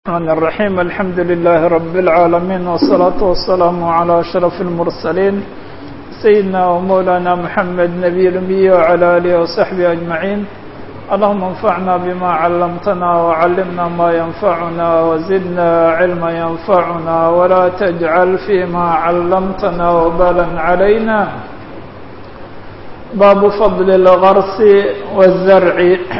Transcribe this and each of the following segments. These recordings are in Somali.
الرحمن الرحيم الحمد لله رب العالمين والصلاة والسلام على أشرف المرسلين سيدنا ومولانا محمد نبي الأمي وعلى آله وصحبه أجمعين اللهم انفعنا بما علمتنا وعلمنا ما ينفعنا وزدنا علما ينفعنا ولا تجعل فيما علمتنا وبالا علينا باب فضل الغرس والزرع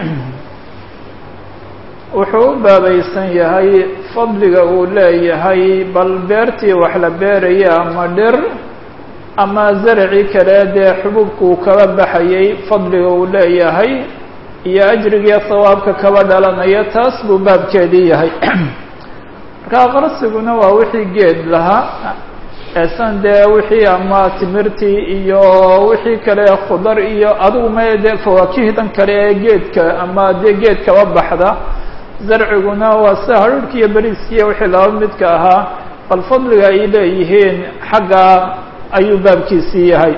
wuxuu u baabaysan yahay fadliga uu leeyahay bal beertii wax la beeraya ama dhir ama zarci kale dee xububkuu kaba baxayay fadliga uu leeyahay iyo ajrigiiyo sawaabka kaba dhalanaya taas buu baabkeedii yahay markaa qarsiguna waa wixii geed lahaa eesan dee wixii ama timirtii iyo wixii kale khudar iyo adigu ma dee fawaakihdan kale ee geedka ama dee geed kaba baxda zarciguna waa sida hadhuurhki iyo beriiskiiyo wixii laba midka ahaa bal fadliga ay leeyihiin xagga ayuu baabkiisii yahay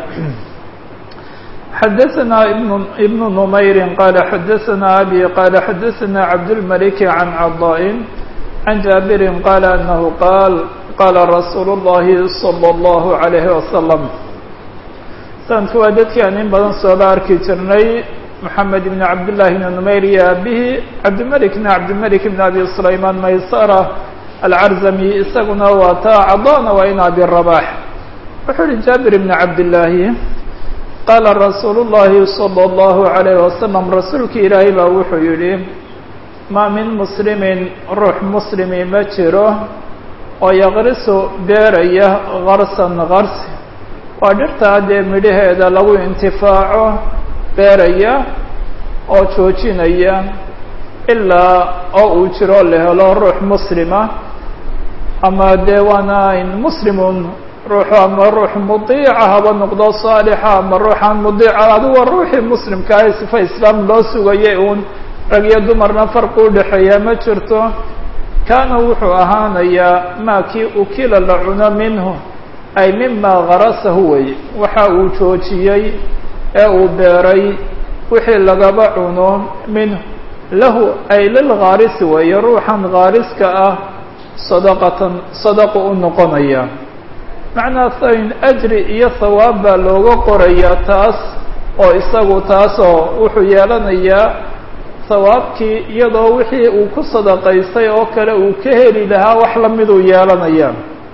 xadaثna ibn نmayri qala xadaثna abi qala xadaثna cabdالmلك عan caضاء عan jaaبiri qala anahu qaal qala rasuul الlahi slى الlaه عalيه وasلم sanadka waa dadkii aan in badan sooba arki jirnay محamed بn cabdالlahi بn نmayr iyo abihi cabdimلك بn cabdimلك بn abi سlayman maysara alcarzami isaguna waa taa cadana waa in abi رabax wuxuu uhi jaabir بn cabdالlahi qaala rasuul الlahi slى الlaه عalيه waslم rasuulki ilaahay baa wuxuu yihi ma min muslimi ruux muslimi ma jiro oo yaqrisu beeraya garsan garsi waa dhirtaa dee midhaheeda lagu intifaaco beeraya oo joojinaya ilaa oo uu jiro la helo ruux muslima ama dee waana muslimun ruuxu ama ruux mudiica haba noqdo saalixa ama ruuxaan mudiica aduga ruuxii muslimkaa sifa islaam loo sugayay uun rag iyo dumarna farqi udhexeeya ma jirto kaana wuxuu ahaanayaa maa kii ukila la cuno minhu ay mima garasahu wey waxa uu joojiyey ee uu beeray wixii lagaba cuno minhu lahu ay lilghaarisi weeye ruuxan ghaariska ah sadaqatan sadaqu u noqonaya macnaa sayn ajri iyo hawaab baa looga qorayaa taas oo isagu taasoo wuxuu yeelanayaa hawaabkii iyadoo wixii uu ku sadaqaystay oo kale uu ka heli lahaa wax lamiduu yeelanaya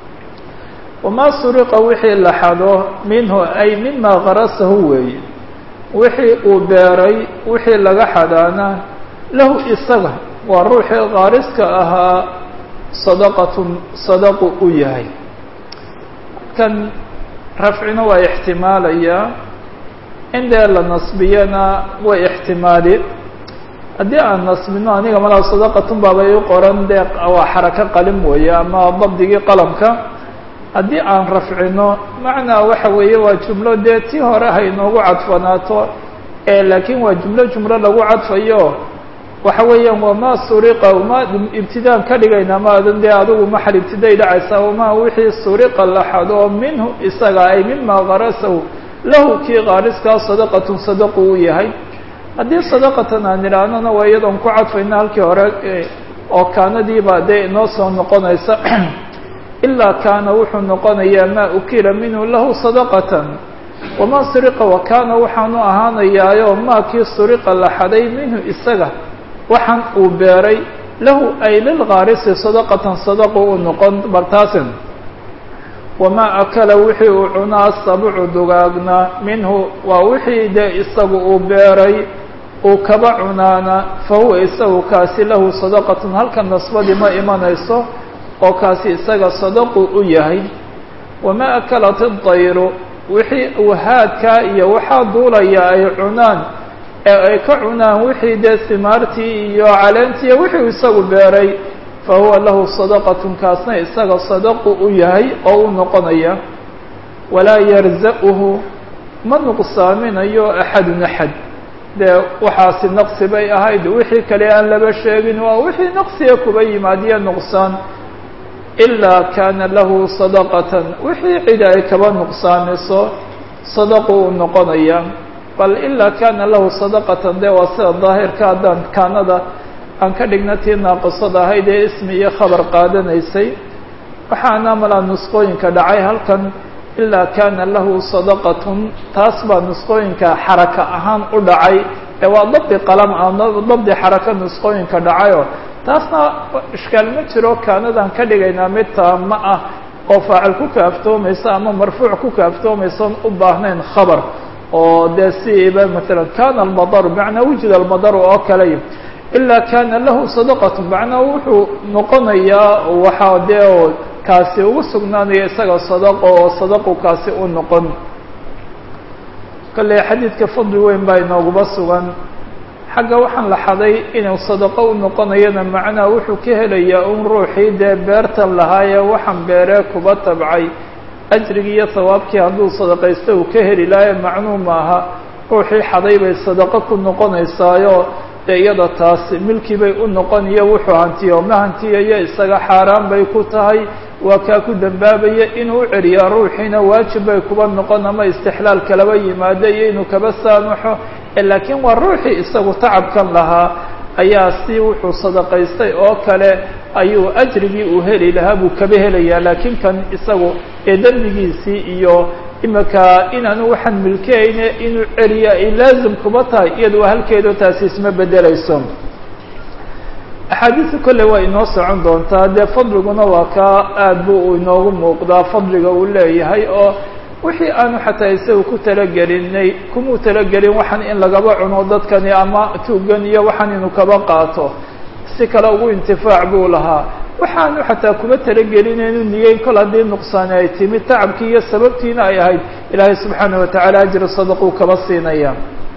wamaa suriqa wixii la xado minhu ay mima garasahu weeye wixii uu beeray wixii laga xadaana lahu isaga waa ruuxii kaariska ahaa sadaqatun sadaqu u yahay kan rafcina waa ixtimaalayaa in dee la nasbiyana way ixtimaali haddii aan nasbino aniga malaa sadaqatun baaba i qoran dee waa xarako qalin weeye ama dabdigii qalamka haddii aan rafcino macnaa waxa weeye waa jumlo dee tii hore ha inoogu cadfanaato ee laakiin waa jumlo jumlo lagu cadfayo waxa weeyaan wamaa suriqa uma ibtidaan ka dhigayna maadan dee adigu maxal ibtiday dhacaysaa wamaa wixii suriqa la xado minhu isaga ay mima garasahu lahu kii qaariskaa sadaqatun sadaqu u yahay haddii sadaqatan aan idhaahnona waa iyadoon ku cadfayna halkii hore oo kaanadiibaa dee inoo soo noqonaysa ilaa kaana wuxuu noqonayaa maa ukila minhu lahu sadaqatan wamaa suriqa wa kaana waxaanu ahaanayaayo maa kii suriqa la xaday minhu isaga waxaan uu beeray lahu ay lilghaarisi sadaqatan sadaqu u noqon bartaasin wamaa akala wixii uu cunaa sabcu dugaagna minhu waa wixii dee isagu uu beeray uu kaba cunaana fa huwa isagu kaasi lahu sadaqatun halka nasbadii ma imanayso oo kaasi isaga sadaqu u yahay wamaa akalat idayru wixii uu haadkaa iyo waxaa duulaya ay cunaan ee ay ka cunaan wixii dee simaartii iyo caleentii wixii uu isagu beeray fa huwa lahu sadaqatun kaasna isaga sadaqu u yahay oo u noqonaya walaa yarza-uhu ma nuqsaaminayo axadun axad dee waxaasi naqsi bay ahayd wixii kale aan laba sheegin waa wixii naqsiga kuba yimaadiyo nuqsaan ilaa kaana lahu sadaqatan wixii cid ay kaba nuqsaamiso sadaqu u noqonaya bal ilaa kaana lahu sadaqatan dee waa sida daahirka haddaan kaanada aan ka dhigna tii naaqisada ahayd ee ismi iyo khabar qaadanaysay waxaana malaa nusqooyinka dhacay halkan ilaa kaana lahu sadaqatun taas baa nusqooyinka xaraka ahaan u dhacay ee waa dabdi qalam ah dabdi xaraka nusqooyinka dhacayo taasna ishkaal ma jiro kaanadaan ka dhigaynaa mid taama ah oo faacil ku kaaftoomaysa ama marfuuc ku kaaftoomaysaon u baahnayn khabar oo dee siba maalan kana almadaru bimacnaa wujida almadaru oo kaley ilaa kana lahu sadaqatu macnaa wuxuu noqonayaa waxaa dee kaasi ugu sugnaanaya isaga sadaqo oo sadaqu kaasi u noqon kale xadiidka fadli weyn baa inooguba sugan xagga waxaan la xaday inuu sadaqo u noqonayana macnaha wuxuu ka helayaa un ruuxii dee beertan lahaayee waxaan beeree kuba tabcay ajrigii iyo hawaabkii hadduu sadaqaysta uu ka heli lahaye macnuu maaha ruuxii xaday bay sadaqo ku noqonaysaayo dee iyada taasi milkii bay u noqoniyo wuxuu hantiyo ma hantiyayo isaga xaaraan bay ku tahay waa kaa ku dambaabaya inuu u celiyaa ruuxiina waajib bay kuba noqon ama istixlaal kalaba yimaado iyo inuu kaba saamaxo laakiin waa ruuxii isagu tacabkan lahaa ayaa si wuxuu sadaqaystay oo kale ayuu ajrigii uu heli lahaa buu kaba helayaa laakiin kan isagu ee dembigiisii iyo imika inaanu waxaan milkeyne inuu celiya ay laazim kuba tahay iyada waa halkeedo taasi isma bedelayso axaadiisu kolle waa inoo socon doontaa dee fadliguna waa kaa aad buu inoogu muuqdaa fadliga uu leeyahay oo wixii aanu xataa isaga ku talagelinay kumuu talagelin waxaan in lagaba cuno dadkani ama tuugan iyo waxaan inuu kaba qaato si kale ugu intifaac buu lahaa waxaanu xataa kuma talagelinaynu niyeyn kol haddii nuqsaani ay timid tacabkii iyo sababtiina ay ahayd ilaahay subxaanaه wataعala ajri sadaquu kaba siinaya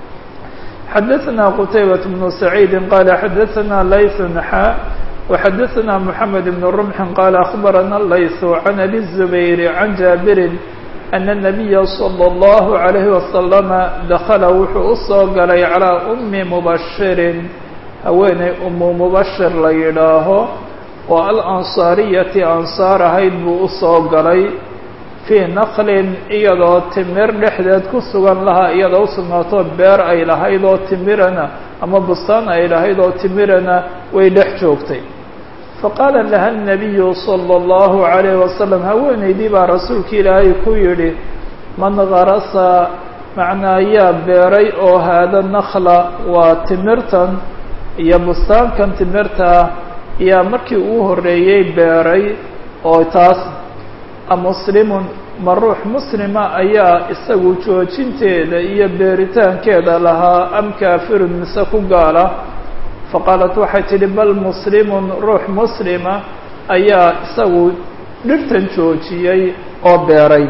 xadaثna qtaybaة بن سacيidi qala xadaثna layث xa وxadaثna mحamed بن رمح qala أخbarana layث عan abi الزubayr عan jaabiri أن النabiya slى الlه عalيه وasلم dakla wuxuu usoo galay calىa أmi mubashirin haweeney umu mubashir la yidhaaho oo alansaariyati ansaar ahayd buu usoo galay fii naqlin iyadoo timir dhexdeed ku sugan lahaa iyadoo usugnaato beer ay lahayd oo timirana ama bustaan ay lahayd oo timirana way dhex joogtay faqaala laha الnabiyu salى اllahu عalayh wasalam haweeneydii baa rasuulka ilaahay ku yidhi man garasa macnaa yaa beeray oo haada nakla waa timirtan iyo bustaankan timirtaa yaa markii uu horreeyey beeray oo taas amuslimun ma ruux muslima ayaa isagu joojinteeda iyo beeritaankeeda lahaa am kaafirun mise ku gaala faqaalat waxay tidhi bal muslimun ruux muslima ayaa isagu dhirtan joojiyey oo beeray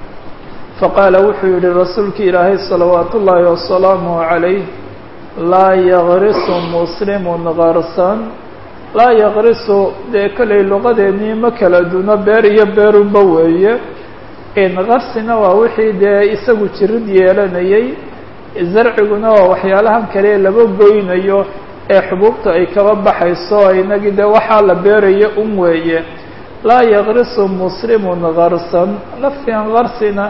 faqaala wuxuu yihi rasuulki ilaahay salawaat ullaahi wasalaamuh calayh laa yagrisu muslimun garsan laa yaqrisu dee kollay luqadeennii ma kala duno beer iyo beerunba weeye qarsina waa wixii dee isagu jirid yeelanayay zarciguna waa waxyaalahan kale laba goynayo ee xubuubta ay kaba baxayso inagii dee waxaa la beerayo un weeye laa yaqrisu muslimun garsan lafdigan qarsina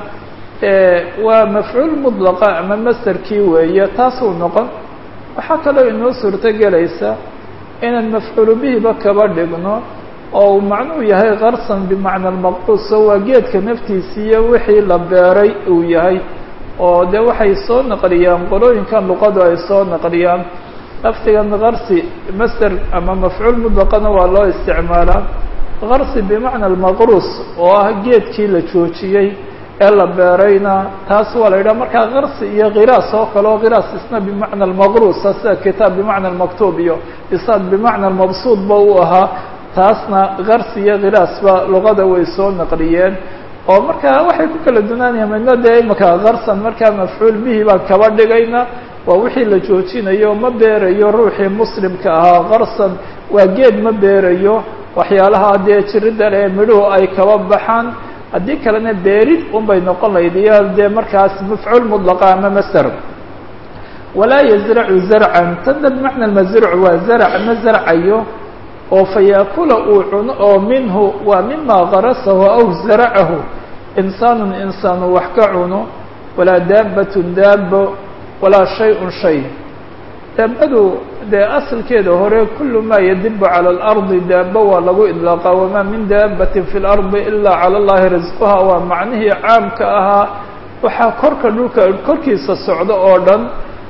waa mafcuul mudlaqa ama masterkii weeye taasuu noqon waxaa kaloo inoo suurto gelaysa inaan mafcuulu bihiba kaba dhigno oo uu macnuu yahay karsan bimacna almaqbuuso waa geedka naftiisiiyo wixii la beeray uu yahay oo dee waxay soo naqliyaan qolooyinkan luqadu ay soo naqliyaan lafdigan karsi master ama mafcuul mutlaqana waa loo isticmaalaa karsi bimacna almaqruus oo ah geedkii la joojiyey ee la beerayna taas waa la yidhaha markaa karsi iyo khiraas oo kale oo khiraas isna bimacna almaqruusa sida kitaab bimacna almaktuub iyo isaad bimacna almabsuud ba u ahaa taasna karsi iyo khiraasba luqada way soo naqliyeen oo markaa waxay ku kala dunaanayaan midna dee imaka karsan markaa mafcuul bihi baan kaba dhigayna waa wixii la joojinayo ma beerayo ruuxii muslimka ahaa karsan waa geed ma beerayo waxyaalaha dee jirida le midhuhu ay kaba baxaan haddii kalena beerid un bay noqon lahayd iyo dee markaas mafcuul mudlaqa ama master walaa yazracu zarcan tana bimacna almazruc waa zarac ma zarcayo oo fayaakula uu cuno oo minhu waa mima garasahu aw zaracahu insaanun insaanu wax ka cuno walaa daabatun daabo walaa shay-un shay daabadu dee asalkeeda hore kulu maa yadibu cala alardi daaba waa lagu idlaaqa wamaa min daabatin fi lardi ilaa cala allahi risquha waa macnihii caamka ahaa waxaa korka dhulka korkiisa socda oo dhan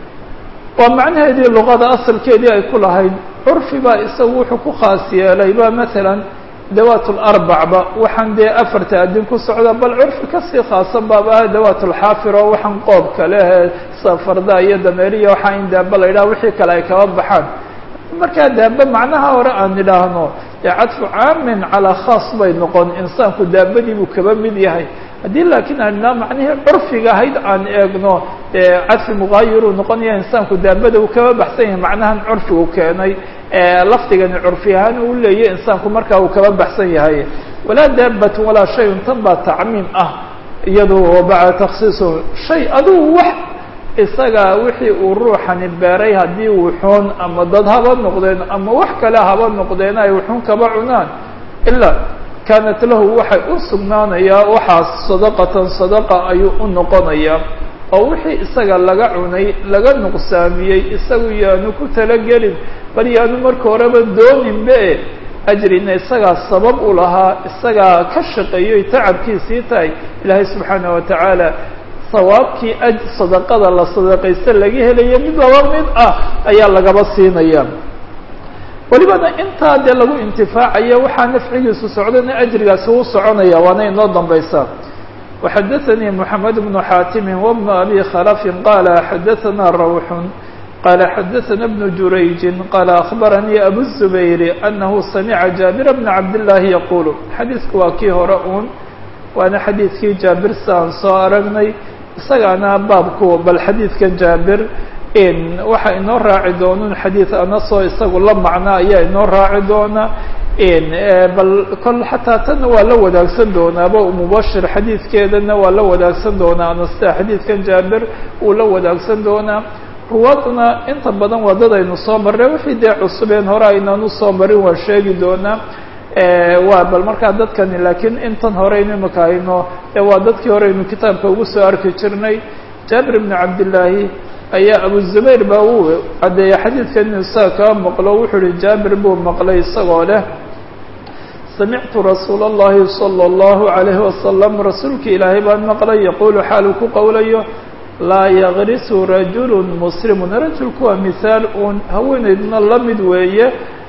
waa macnaheedii luqada asalkeedii ay ku lahayd curfi baa isagu wuxuu ku khaas yeelay ba maalan dawaat larbacba waxaan dee afarta adin ku socda bal curfi kasii khaasan baaba ah dawaat lxaafir oo waxaan qoobka lehe safarda iyo dameeriya waxaa in daaba la yidhaha wixii kale ay kaba baxaan markaa daaba macnaha hore aan idhaahno dee cadfu caamin calaa khaas bay noqon insaanku daabadii buu kaba mid yahay haddii laakiin aan idhaha macnihii curfiga ahayd aan eegno dee cadfi mugaayiruu noqonaya insaanku daabada uu kaba baxsan yahay macnahan curfigu keenay lafdigani curfi ahaan uu leeyahy insaanku markaa uu kaba baxsan yahay walaa daabatun walaa shayun tan baa tacmiim ah iyado bacda taksiisu shay adugu wax isaga wixii uu ruuxani beeray haddii wuxuun ama dad haba noqdeen ama wax kale haba noqdeen ay wuxuun kaba cunaan ilaa kaanat lahu waxay u sugnaanayaa waxaas sadaqatan sadaqa ayuu u noqonayaa oo wixii isaga laga cunay laga nuqsaamiyey isagu yaanu ku talagelin bal yaanu marka horeba dooninbe ajrina isagaa sabab u lahaa isagaa ka shaqeeyoy tacabkiisii tahay ilaahay subxaana wa tacaala sawaabkii aj sadaqada la sadaqaysta laga helayo mid laba mid ah ayaa lagaba siinaya welibana intaa dee lagu intifaacayo waxaa nafcigiisu socdana ajrigaasi uu soconaya waana inoo dambaysaa وxdثnي محمد بن xاtم وبن أbي khلف qال xdثna روح qال xdثna بن جurayج qال أخبرني أbو الزبير أنه سمع جابر بن عبد الله يقول xadيiثku waa kii hore un waana xadيiثkii jaaبir saan soo aragnay isagaana baabku bal xadيiثkan jaaبir waxa inoo raaci doonun xadيiث anasoo isagu la macno ayaa inoo raaci doona bal kol xataa tanna waa la wadaagsan doonaaba mubashir xadiidkeedana waa la wadaagsan doonaa anasta xadiidkan jaabir uu la wadaagsan doonaa ruwaadna inta badan waa dad aynu soo marray wixii dee cusubeen hore aynanu soo marin waan sheegi doonaa waa bal markaa dadkani laakiin intan horeynu imaka hayno waa dadkii horeynu kitaabka ugu soo arki jirnay jaabir bn cabdillaahi ayaa abu zubayr baa uu caddeeyay xadiidkan inu isaga kaa maqlo wuxuu uhi jaabir buu maqlay isagoo leh samictu rasuula اllahi salى اllahu عalayhi wasalam rasuulki ilaahay baan maqlay yaquulu xaaluu ku qowlayo laa yagrisu rajulu muslimun rajulku waa mihaal uun haweeneydna la mid weeye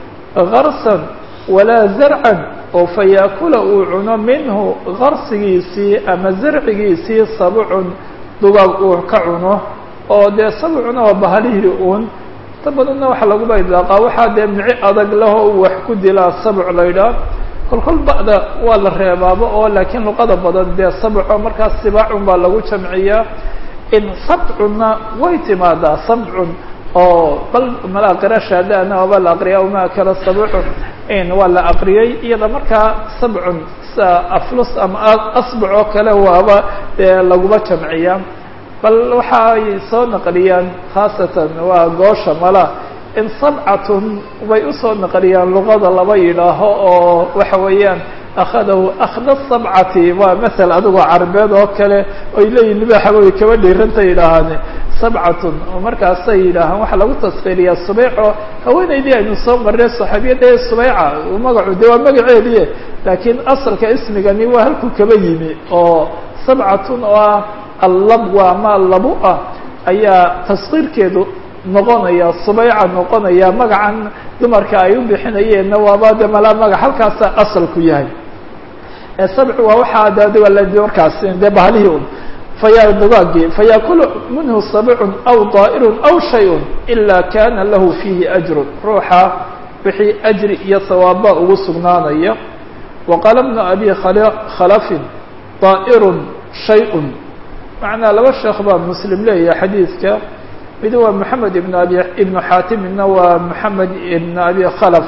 garsan walaa zarcan oo fayaakula uu cuno minhu garsigiisii ama zarcigiisii sabcun dugaag uu ka cuno oo dee sabcuna waa bahalihii uun ta badanna waxaa laguba idlaaqaa waxaa dee mici adag laho uu wax ku dilaa sabc la ydhaah kolkol ba'da waa la reebaaba oo laakiin luqada badan dee sabco markaas sibaacun baa lagu jamciyaa in sabcunna way timaadaa sabcun oo bal mala qira shaadana waaba la aqriya uma kala sabcun in waa la aqriyay iyada markaa sabcun sa aflus ama asbac oo kale waaba dee laguba jamciyaa bal waxa ay soo naqliyaan khaasatan waa goosha mala in sabcatun bay usoo naqliyaan luqada laba yidhaaho oo waxa weeyaan akhadahu akhda sabcati waa masel adigoo carbeed oo kale oy leeyihin libaaxa way kaba dhiiranta yidhaahaan sabcatun oo markaasay yidhaahaan waxaa lagu taskiriyaa subeyco haweenaydii aynu soo marray saxaabiyadda ee subeyca magacu de waa magaceediye laakiin asalka ismigani waa halkuu kaba yimi oo sabcatun oo ah allabwa ama labu ah ayaa taskiirkeedu noqonaya subeyca noqonaya magacan dumarka ay u bixinayeenna waaba de mala magac halkaasa asalku yahay sabcu waa waxaa de markaas dee bahalihii un faya dugaagii fayaakulu minhu sabcun aw daa'irun aw shayun ila kana lahu fiihi ajrun ruuxa wixii ajri iyo sawaaba ugu sugnaanaya waqaala bnu abi khalafin daa'irun shayun macnaa laba sheekh baa muslim leeyahay xadiidka mid waa moxamed ibn abi ibnu xaatimina waa moxamed ibn abi khalaf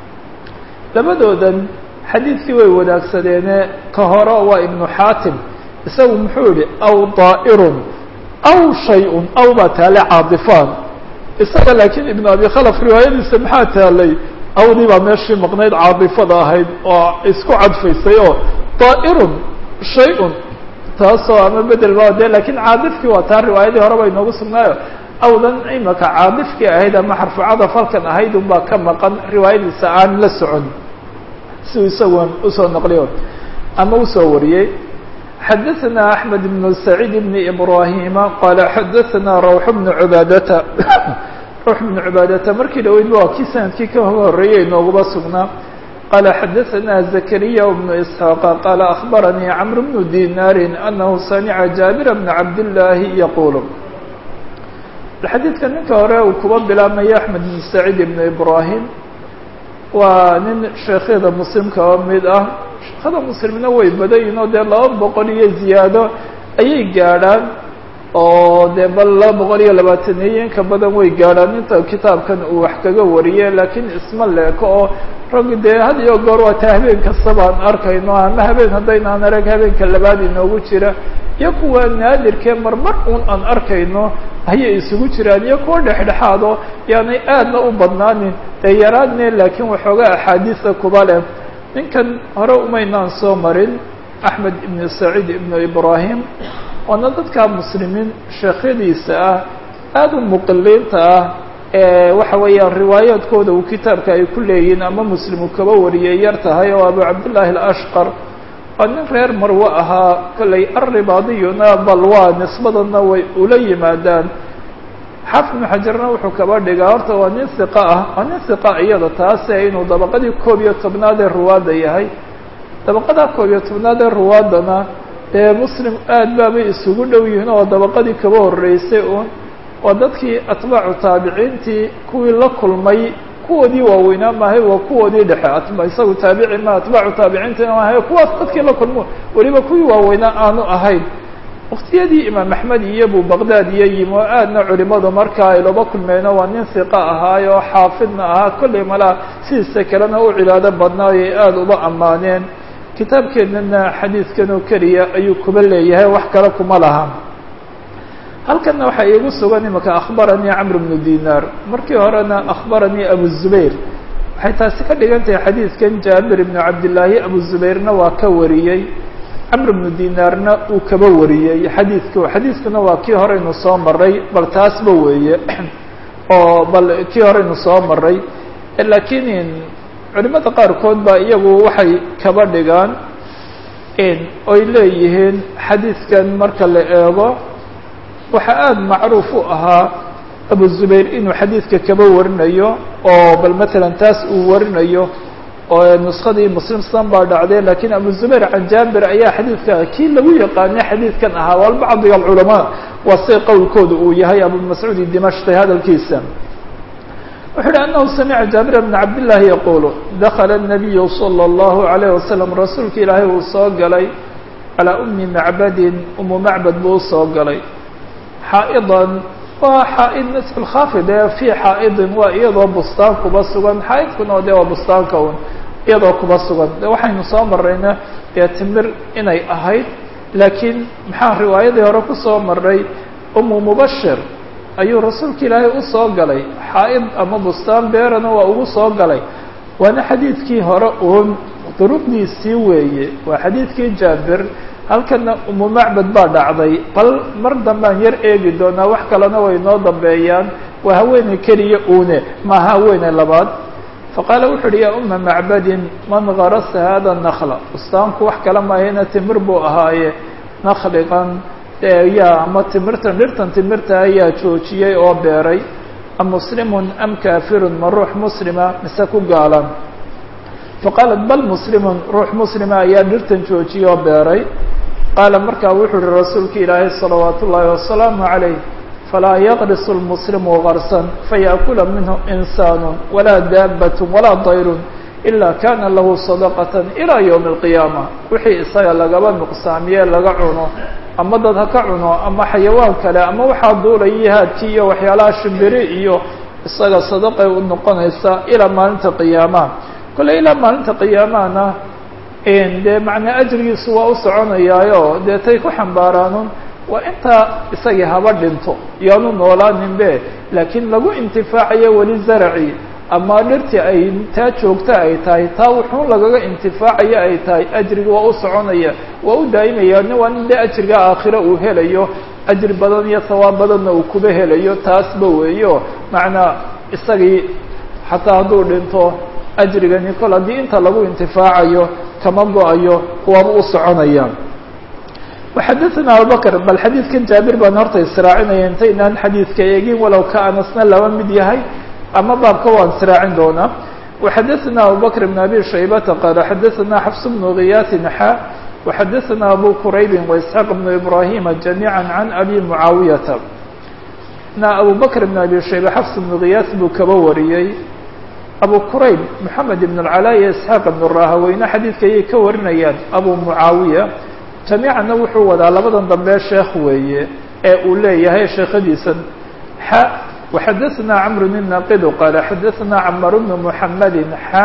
labadoodan xadiidkii way wadaagsadeene ka hore waa ibnu xaatim isagu muxuu yihi aw daa'irun aw shay-un aw baa taale caadifaan isaga laakiin ibnu abi khalaf riwaayadiisa maxaa taalay awdii baa meeshii maqnayd caadifada ahayd oo isku cadfaysay oo daa'irun shay-un taasoo ama bedel ba de lakiin caadifkii waa taa riwaayadii hore ba inoogu sugnaayo awdan imaka caadifkii ahayd ama xarfucada falkan ahayd unbaa ka maqan riwaayadiisa aan la socon siuu isagoon usoo naqliyo ama usoo wariyey xadaثna أحmed بن سacيid بن إbrahima qala xadaثna rawx بن cubaadata rawx بن cubaadata markii dhaweyd waa kii sanadkii ka horeeyey nooguba sugnaa qala xadaثna زakriya بن isحاaq qala أخbaranii cmr بن dinaari أnahu samca jaabir بn cabdالlahi yaqul xadiidka ninka hore uu kuba bilaabmaya أحmed بن سacيid بن إbrahim waa nin sheekhyada muslimka oo mid ah sheekhada muslimna way badayin oo dee laba boqol iyo ziyaado ayay gaadhaan oo dee bal laba boqol iyo labaataneeye inka badan way gaadhaan inta kitaabkan uu wax kaga wariye laakiin isma leeko oo rag dee had iyo goor waataa habeen kastaba aan arkayno ama habeen haddaynaan arag habeenka labaad inoogu jira iyo kuwa naadirkee marmar un aan arkayno ayay isugu jiraan iyo kuwa dhexdhexaado yaanay aadna u badnaanin dee yaraadne laakiin waxoogaa axaadiisa kuba leh ninkan hore umaynaan soo marin axmed ibnu saciid ibnu ibrahim waana dadka muslimiin sheekhyadiisa ah aada u muqiliinta ah ee waxa weeyaan riwaayaadkooda uu kitaabka ay ku leeyihiin ama muslimu kaba wariyay yar tahay oo abu cabdillaahi alashqar waa nin reer marwe ahaa kollay arribaadiyuna bal waa nisbadana way ula yimaadaan xaafid ibnu xajarna wuxuu kaba dhigaa horta waa nin hiqa ah waa nin hiqa iyada taase inuu dabaqadii koob iyo tobnaad ee ruwaadda yahay dabaqada koob iyo tobnaad ee ruwaadana dee muslim aad baabay isugu dhow yihiin oo dabaqadii kaba horreysay uun waa dadkii atbaacu taabiciintii kuwii la kulmay kuwoodii waaweynaa maahay waa kuwoodii dhexe atba isagu taabici ma atbaacu taabiciintina maahay kuwaas dadkii la kulmo weliba kuwii waaweynaa aanu ahayn waktiyadii imaam axmed iyobu baqdaad iyo yimi oo aadna culimadu markaa ay laba kulmeyno waa nin hiqa ahaay oo xaafidna ahaa kollay malaa sidiisa kalena u cibaado badnaayo ay aada uba ammaaneen kitaabkeennana xadiidkan oo keliya ayuu kuba leeyahay wax kale kuma laha halkanna waxaa iigu sugan imaka akhbaranii camr bnu dinaar markii horena akhbaranii abu zubayr waxay taasi ka dhigan tahay xadiidkan jaabir ibnu cabdillaahi abu zubayrna waa ka wariyey camr bnu dinaarna uu kaba wariyey xadiidku xadiidkuna waa kii horeynu soo maray bal taasba weeye oo bal kii horeynu soo maray laakiin culimada qaarkood baa iyagu waxay kaba dhigaan oy leeyihiin xadiidkan marka la eego waxaa aada macruuf u ahaa abu zubayr inuu xadiidka kaba warinayo oo bal matalan taas uu warinayo oo nuskadii muslim san baa dhacday lakiin abu zubayr can jaabir ayaa xadiidka kii lagu yaqaanay xadiidkan ahaa wal bacdiga alculamaa waa say qowlkooda uu yahay abu mascuudi dimashqi hadalkiisa wuxuu uhi anahu samica jaabir bna cabdillaahi yaquulu dakala الnabiyu salى اllahu عalayh wasalam rasuulka ilaahay uu soo galay calaa umi macbadin umu macbad buu usoo galay xaa'idan waa xaa'id nisf lkhaafid ee fii xaa'idin waa iyadoo bustaan kuba sugan xaa'idkuna o de waa bustaanka un iyadoo kuba sugan de waxaynu soo marayna dee timir inay ahayd laakiin maxaa riwaayadii hore kusoo maray umu mubashir ayuu rasuulka ilaahay usoo galay xaa'id ama bustaan beerana waa ugu soo galay waana xadiidkii hore uun duruqdiisii weeye waa xadiidkii jaabir halkana umu macbad baa dhacday bal mar dambaan yar eegi doonaa wax kalena way noo dambeeyaan waa haweeney keliya uune maaha haweeney labaad faqaala wuxu uhi yaa uma macbadin man garasa hada nakla bustaanku wax kala maahayna timir buu ahaaye nakligan yaa ama timirtan dhirtan timirta ayaa joojiyey oo beeray am muslimun am kaafirun ma ruux muslima mise ku gaalan faqaalat bal muslimun ruux muslima ayaa dhirtan joojiyey oo beeray qaala markaa wuxuu uhi rasuulka ilaahay salawaatu ullaahi wasalaamu calayh falaa yaqrisu lmuslimu garsan fayaakula minhu insaanu walaa daabatun walaa dayrun ilaa kana lahu sadaqatan ilaa yowmi alqiyaama wixii isaga lagaba nuqsaamiye laga cuno ama dad ha ka cuno ama xayawaan kale ama waxaa duulaya haadkii iyo waxyaalaha shimbiri iyo isaga sadaqay u noqonaysa ilaa maalinta qiyaamaha kolle ilaa maalinta qiyaamahana dee macnaa ajrigiisu waa u soconayaayo dee tay ku xambaaraanun waa intaa isagii haba dhinto yaanu noolaaninbe laakiin lagu intifaacayo weli zaraci ama dhirtii ay taa joogta ay tahay taa wuxuun lagaga intifaacayo ay tahay ajriga waa u soconaya waa u daa'imaya nin waa nin dee ajriga aakhiro uu helayo ajri badan iyo hawaab badanna uu kuba helayo taasba weeyo macnaa isagii xataa hadduu dhinto ajrigani kol haddii inta lagu intifaacayo kama go-ayo waaba u soconaya waxadaثna abubakr bal xadiidkan jaabir baan horta israacinaya intaynaan xadiidka eegin walow ka anasna laba mid yahay ama baabka waan israacin doonaa وxadaثna abubakr بn abi shaybata qaala xadaثna xfs bnu giyaasin xa وxadaثna abu quraybi وإسxaaq bnu ibrahima جamيعا can abi mucaawiyata na abu bakr bn abi shayba xfs bnu giyaas buu kaba wariyey abu qurayb moxamed ibn اlcalaa iyo isxaaq ibn rahaweyne xadiidka ayay ka warinayaan abu mucaawiya jamiicanna wuxuu wadaa labadan dambe sheekh weeye ee uu leeyahay sheekhadiisan xa وxadaثna cmr الناqidu qaala xadaثna cmar bn mحamedi xa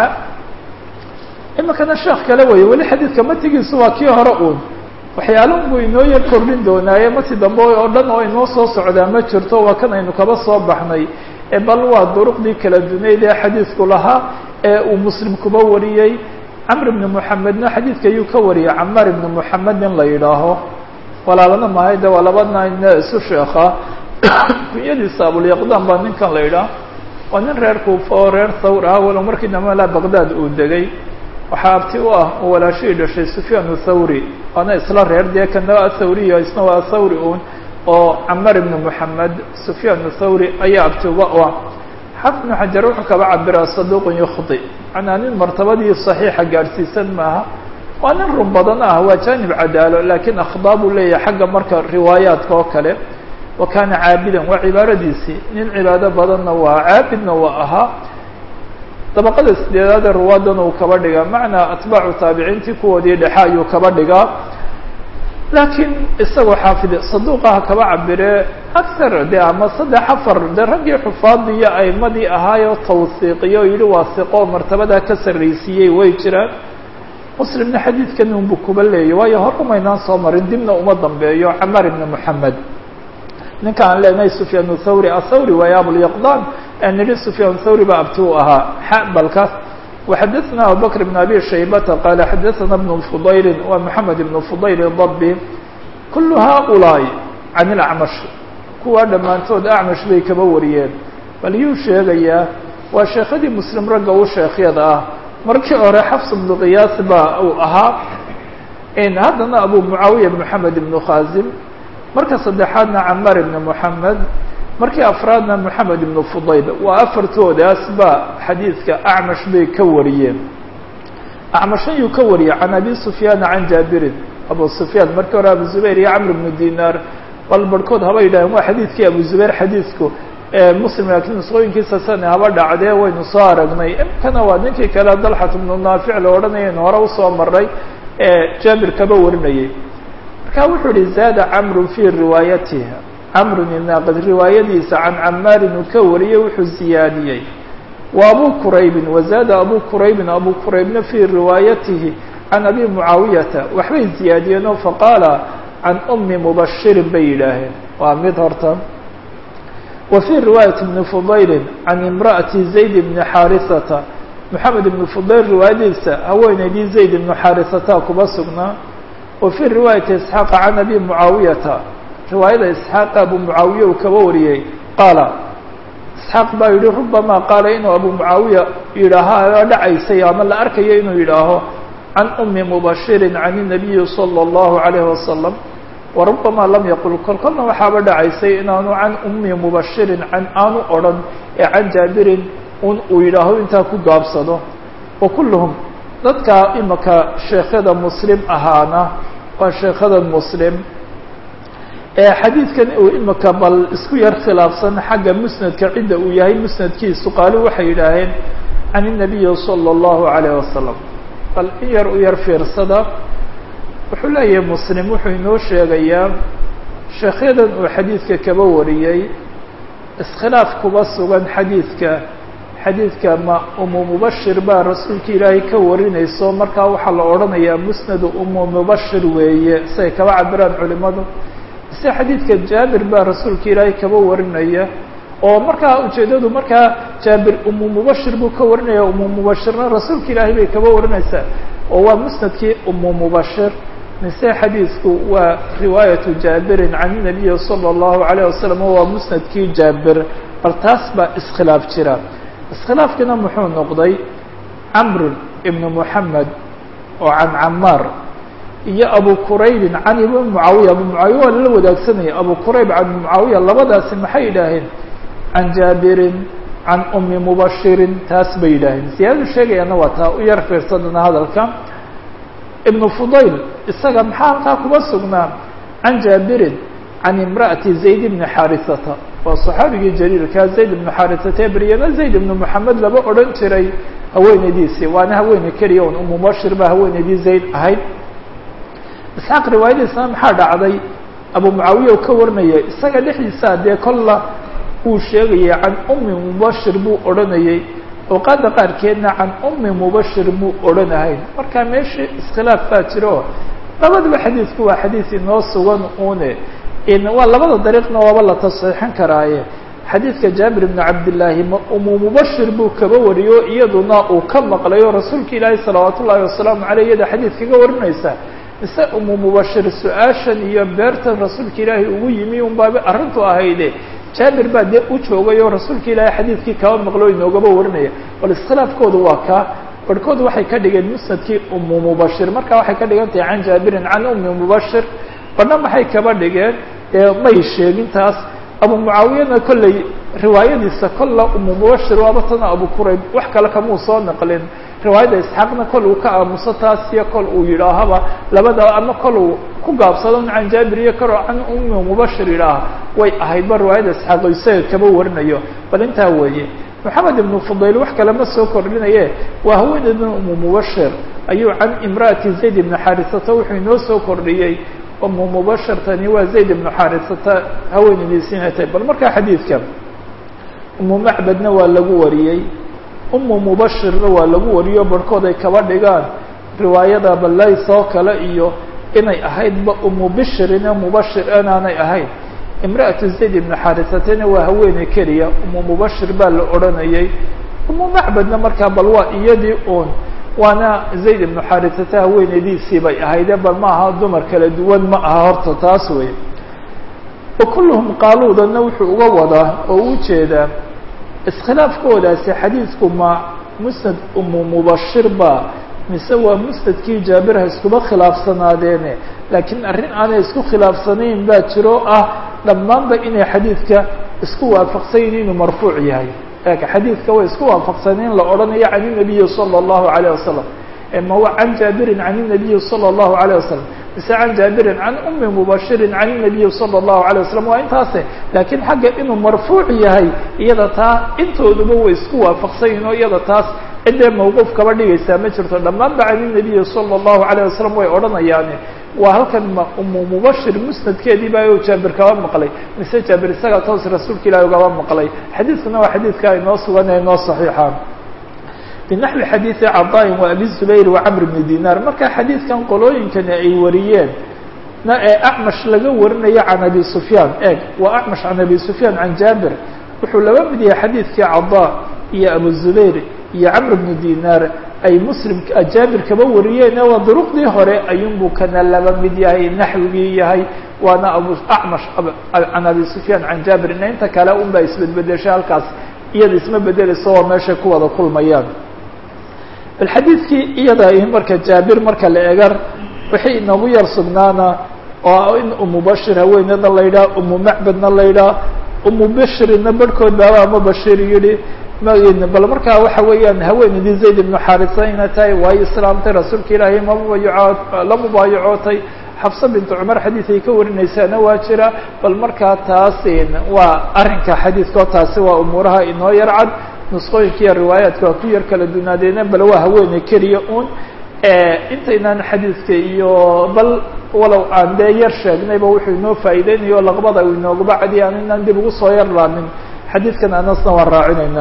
imikana sheekh kale weeye weli xadiidka matigiisu waa kii hore uun waxyaala buu inoo yar kordhin doonaaye mati dambe oo dhan oo inoo soo socdaa ma jirto waa kan aynu kaba soo baxnay bal waa duruqdii kala dunayd ee xadiidku lahaa ee uu muslim kuba wariyey camr ibn muxamedna xadiidka ayuu ka wariyey camar ibn muxamed in la yidhaaho walaalana mahay de waa labadna isu sheekha kunyadiisa abulyaqdan baa ninkan la yidhaah waa nin reer kuufa oo reer thawr ah walow markii dambe la baqdaad uu degay waxaa abti u ah oo walaashihii dhashay sufyaan thawri waana isla reer dee kana athawriya isna waa thawri un oo camar ibn moxamed sufyaan thawri ayaa abti uba u ah xafid ibnu xajar wuxuu kaba cabiraa saduuqun yukhdi macnaa nin martabadii saxiixa gaadhsiisan maaha waa nin run badan ah waa jaanib cadaalo laakiin akhdaa buu leeyahay xagga marka riwaayaadka oo kale wa kaana caabidan waa cibaaradiisii nin cibaado badanna waa caabidna waa ahaa dabaqada sideedaad ee ruwaadana uu kaba dhigaa macnaa atbaacu taabiciintii kuwoodii dhexe ayuu kaba dhigaa laakiin isagoo xaafid saduuqaha kaba cabire akar de ama saddex afar de raggii xufaadii iyo aimadii ahaayoo tawsiiqiyo o yihi waa siqo martabadaa ka sarraysiiyey way jiraan muslimna xadiidkan unbu kuba leeyay waayo hor umaynaan soo marin dibna uma dambeeyo camar ibn moxamed ninka aan leenahay sufyaan thawri athawri waayo abulyaqdan aan nidhi sufyaan thawri baa abti u ahaa xabalkaas وxadثna abubكر بن abي شhaybة qال xadثna بن فضayl wa محamed بن فضayl الضبي kul haؤuلaaءi عan الأعmش kuwaa dhammaantood أعmش bay kaba wariyeen bal yuu sheegayaa waa sheekadii mslim ragga u sheekhyada ah markii hore xfs بن قyaas ba uu ahaa haddana abu mعaawiية محamed بن khاzim marka saddexaadna cmar بن محamed markii afraadna moxamed ibnu fudayl waa afartoodaas ba xadiidka acmash bay ka wariyeen acmash ayuu ka wariyey can abi sufyaana can jaabirin abu sufyaan markii hore abu zubayr iyo camr ibnu dinaar bal barhkood haba yidhaaheen waa xadiidkii abu zubayr xadiidku muslim laakiin nusqooyinkiisa sane haba dhacdee waynu soo aragnay imkana waa ninkii kale dalxat ibnu naafic la odhanayaynu hore usoo maray ee jaabir kaba warinayay marka wuxuu yihi zaada camru fii riwaayatiha camrun inaaqid riwaayadiisa can camaarin uu ka wariyey wuxuu ziyaadiyey wa abu quraybin wazaada abu quraybin abu quraybna fii riwaayatihi can abi mucaawiyata waxbay ziyaadiyeen oo faqaala can umi mubashirin bay yidhaaheen waa mid horta wa fii riwaayati bni fudaylin can imra'ati zayd bni xaarisata moxamed ibni fudayl riwaayadiisa haweeneydii zayd ibnu xaarisata kuba sugnaa wa fii riwaayati isxaaqa can abi mucaawiyata riwaayada isxaaq abu mucaawiye uu kaba wariyey qaala isxaaq baa yihi rubamaa qaala inuu abu mucaawiya yidhaaha dhacaysay ama la arkayo inuu yidhaaho can umi mubashirin can الnabiyi salى اllahu عalayhi wasalam warubama lam yaqul kol kolna waxaaba dhacaysay inaanu can umi mubashirin an aanu odhan ee can jaabirin un uu yidhaaho intaa ku gaabsado wa kulluhum dadka imaka sheekhada muslim ahaana waa sheekhada muslim ee xadiidkan uu imika bal isku yar khilaafsan xagga musnadka cidda uu yahay musnadkiisu qaali waxay yidhaaheen can الnabiyi salى اllahu عalayh wasalam bal in yar u yar fiirsada wuxuu leeyahay muslim wuxuu inoo sheegayaa sheekhyadan uu xadiidka kaba wariyey iskhilaaf kuba sugan xadiidka xadiidka ma umu mubashir baa rasuulka ilaahay ka warinayso markaa waxaa la odhanayaa musnadu umu mubashir weeye siay kaba cabiraan culimadu mise xadiidka jaabir baa rasuulka ilaahay kaba warinaya oo markaa ujeeddadu markaa jaabir umu mubashir buu ka warinaya umu mubashirna rasuulka ilaahay bay kaba warinaysaa oo waa musnadkii umu mubashir mise xadiidku waa riwaayatu jaabirin can nabiyi salى اllahu alayh wasalam waa musnadkii jaabir bal taas baa iskhilaaf jira iskhilaafkiina muxuu noqday camr ibn muxamed oo can camaar iyo abu quraybin can ibn mucaawiya abu mucaawiya waa lala wadaagsanaya abu qurayb can mucaawiya labadaasi maxay yidhaaheen can jaabirin can umi mubashirin taas bay yidhaaheen siyaadadu sheegayaana waa taa u yar fiirsadana hadalka ibnu fudayl isaga maxaa halkaa kuma sugnaa can jaabirin can imra'ati zayd ibni xaarisata waa saxaabigii jaliilkaa zayd ibnu xaarisata ee beryana zayd ibnu moxamed laba odhan jiray haweenaydiisii waana haweeney keliya un umu bashir baa haweenaydii zayd ahayd isxaaq riwaayadiisna maxaa dhacday abu mucaawiya u ka warinaya isaga dhexdiisa dee kolla uu sheegayay can ummi mubashir buu odhanayey awqaadda qaarkeedna can ummi mubashir buu odhanahayn marka meeshii iskhilaaf baa jiro labadaba xadiidku waa xadiid inoo sugan une waa labada dariiqna waaba la tasxiixin karaaye xadiidka jaabir ibni cabdillaahi ma umu mubashir buu kaba wariyo iyaduna uu ka maqlayo rasuulka ilaahi salawaat ullaahi wasalaamu caleyh iyada xadiid kaga warinaysa mise umu mubashir su-aashan iyo beertan rasuulka ilaahay ugu yimi un baaba arrintu ahayde jaabir baa dee u joogay oo rasuulka ilaahay xadiidkii kaba maqlo inoogaba warinaya bal iskhilaafkoodu waa kaa barhkood waxay ka dhigeen musnadkii umu mubashir marka waxay ka dhigan tahay can jaabirin can ummi mubashir badna maxay kaba dhigeen ee may sheegin taas abu mucaawiyana kolley riwaayadiisa kolla umu mubashir waaba tana abu kurayb wax kale kamuu soo naqlin riwaayadda isxaaqna kol uu ka aamuso taas iyo kol uu yidhaahaba labada ama kol uu ku gaabsado can jaabir iyo kalo can ummi mubashir yidhaaha way ahaydba riwaayadda isxaaq o isaga kaba warinayo bal intaa weeye moxamed ibnu fudayl wax kale ma soo kordhinaye waa haweeneydan umu mubashir ayuu can imra'ati zayd ibni xaarisata wuxuu inoo soo kordhiyey umu mubashirtani waa zayd ibnu xaarisata haweeneydiisiina tahay bal markaa xadiidka umu macbadna waa lagu wariyey umu mubashirna waa lagu wariyo barhkood ay kaba dhigaan riwaayada balays oo kale iyo inay ahaydba umu bishirine mubashir inaanay ahayn imra'atu zayd ibnu xaarisatena waa haweeney keliya umu mubashir baa la odhanayay umu macbadna markaa bal waa iyadii uun waana zayd ibnu xaarisata haweeneydiisii bay ahayde bal ma aha dumar kala duwan ma aha horta taas wey wa kulluhum qaaluudana wuxuu uga wadaa oo u jeedaa iskhilaafkoodaasi xadiidku ma musnad umu mubashir ba mise waa musnadkii jaabir ha iskuba khilaafsanaadeene laakiin arrin aanay isku khilaafsanayn baa jiro ah dhammaanba inay xadiidka isku waafaqsanyin inuu marfuuc yahay laakiin xadiidka way isku waafaqsaneen la odhanayo can inabiyi sala allahu alayh wasalam ma wa can jaabirin can inabiyi sala allahu alayh wasalam mise can jaabirin can ummi mubashirin can inabiyi sala allahu alayh wasalam waa intaase laakiin xagga inuu marfuuc yahay iyada taa intooduba way isku waafaqsanyihin oo iyada taas ciddee mawquuf kaba dhigaysaa ma jirto dhammaanba can inabiyi sala allahu alayh wasalam way odhanayaane waa halkan ma umu mubashir musnadkeedii baa o jaabir kaba maqlay mise jaabir isagaa toos rasuulka ilahi ugaba maqlay xadiidkuna waa xadiidka inoo sugan ee inoo saxiixa binaxwi xadiidi cadaain wa abi zubayr wa camr bni dinaar marka xadiidkan qolooyinkani ay wariyeen na ee acmash laga warinayo can abi sufyaan eeg waa acmash can abi sufyaan can jaabir wuxuu laba mid yahay xadiidkii cadaa iyo abu zubayr iyo camr bni dinaar ay muslim jaabir kaba wariyeen waa duruqdii hore ayuunbuu kana laba mid yahay naxwigii yahay waana abu acmash can abi sufyaan can jaabir ina inta kale un baa isbedbedeshay halkaas iyada isma bedeleyso waa meeshay ku wada kulmayaan bal xadiidkii iyada marka jaabir marka la egar wixii inoogu yar sugnaana oo in umu bashir haweeneyda la yidhaha umu macbadna la yidhaha umu bashirina barhkood baaba ama bashir yidhi bal markaa waxa weeyaan haweeneydii zayd ibnu xaarisa ina tahay waayo islaamtay rasuulka ilaahay mamubayaco la mubaayacootay xafsa bintu cumar xadiid ay ka warinaysaana waa jira bal markaa taas waa arrinka xadiidka oo taasi waa umuuraha inoo yar cad nusqooyinka iyo riwaayaadka waa ku yar kala dunaadeena bal waa haweeney keliya un intaynaan xadiidka iyo bal walow aan dee yar sheegnayba wuxuu inoo faa'iideynayo laqbada uu inoogaba cadiya aan inaan dib ugu soo yar laamin xadiidkan anasna waan raacinayna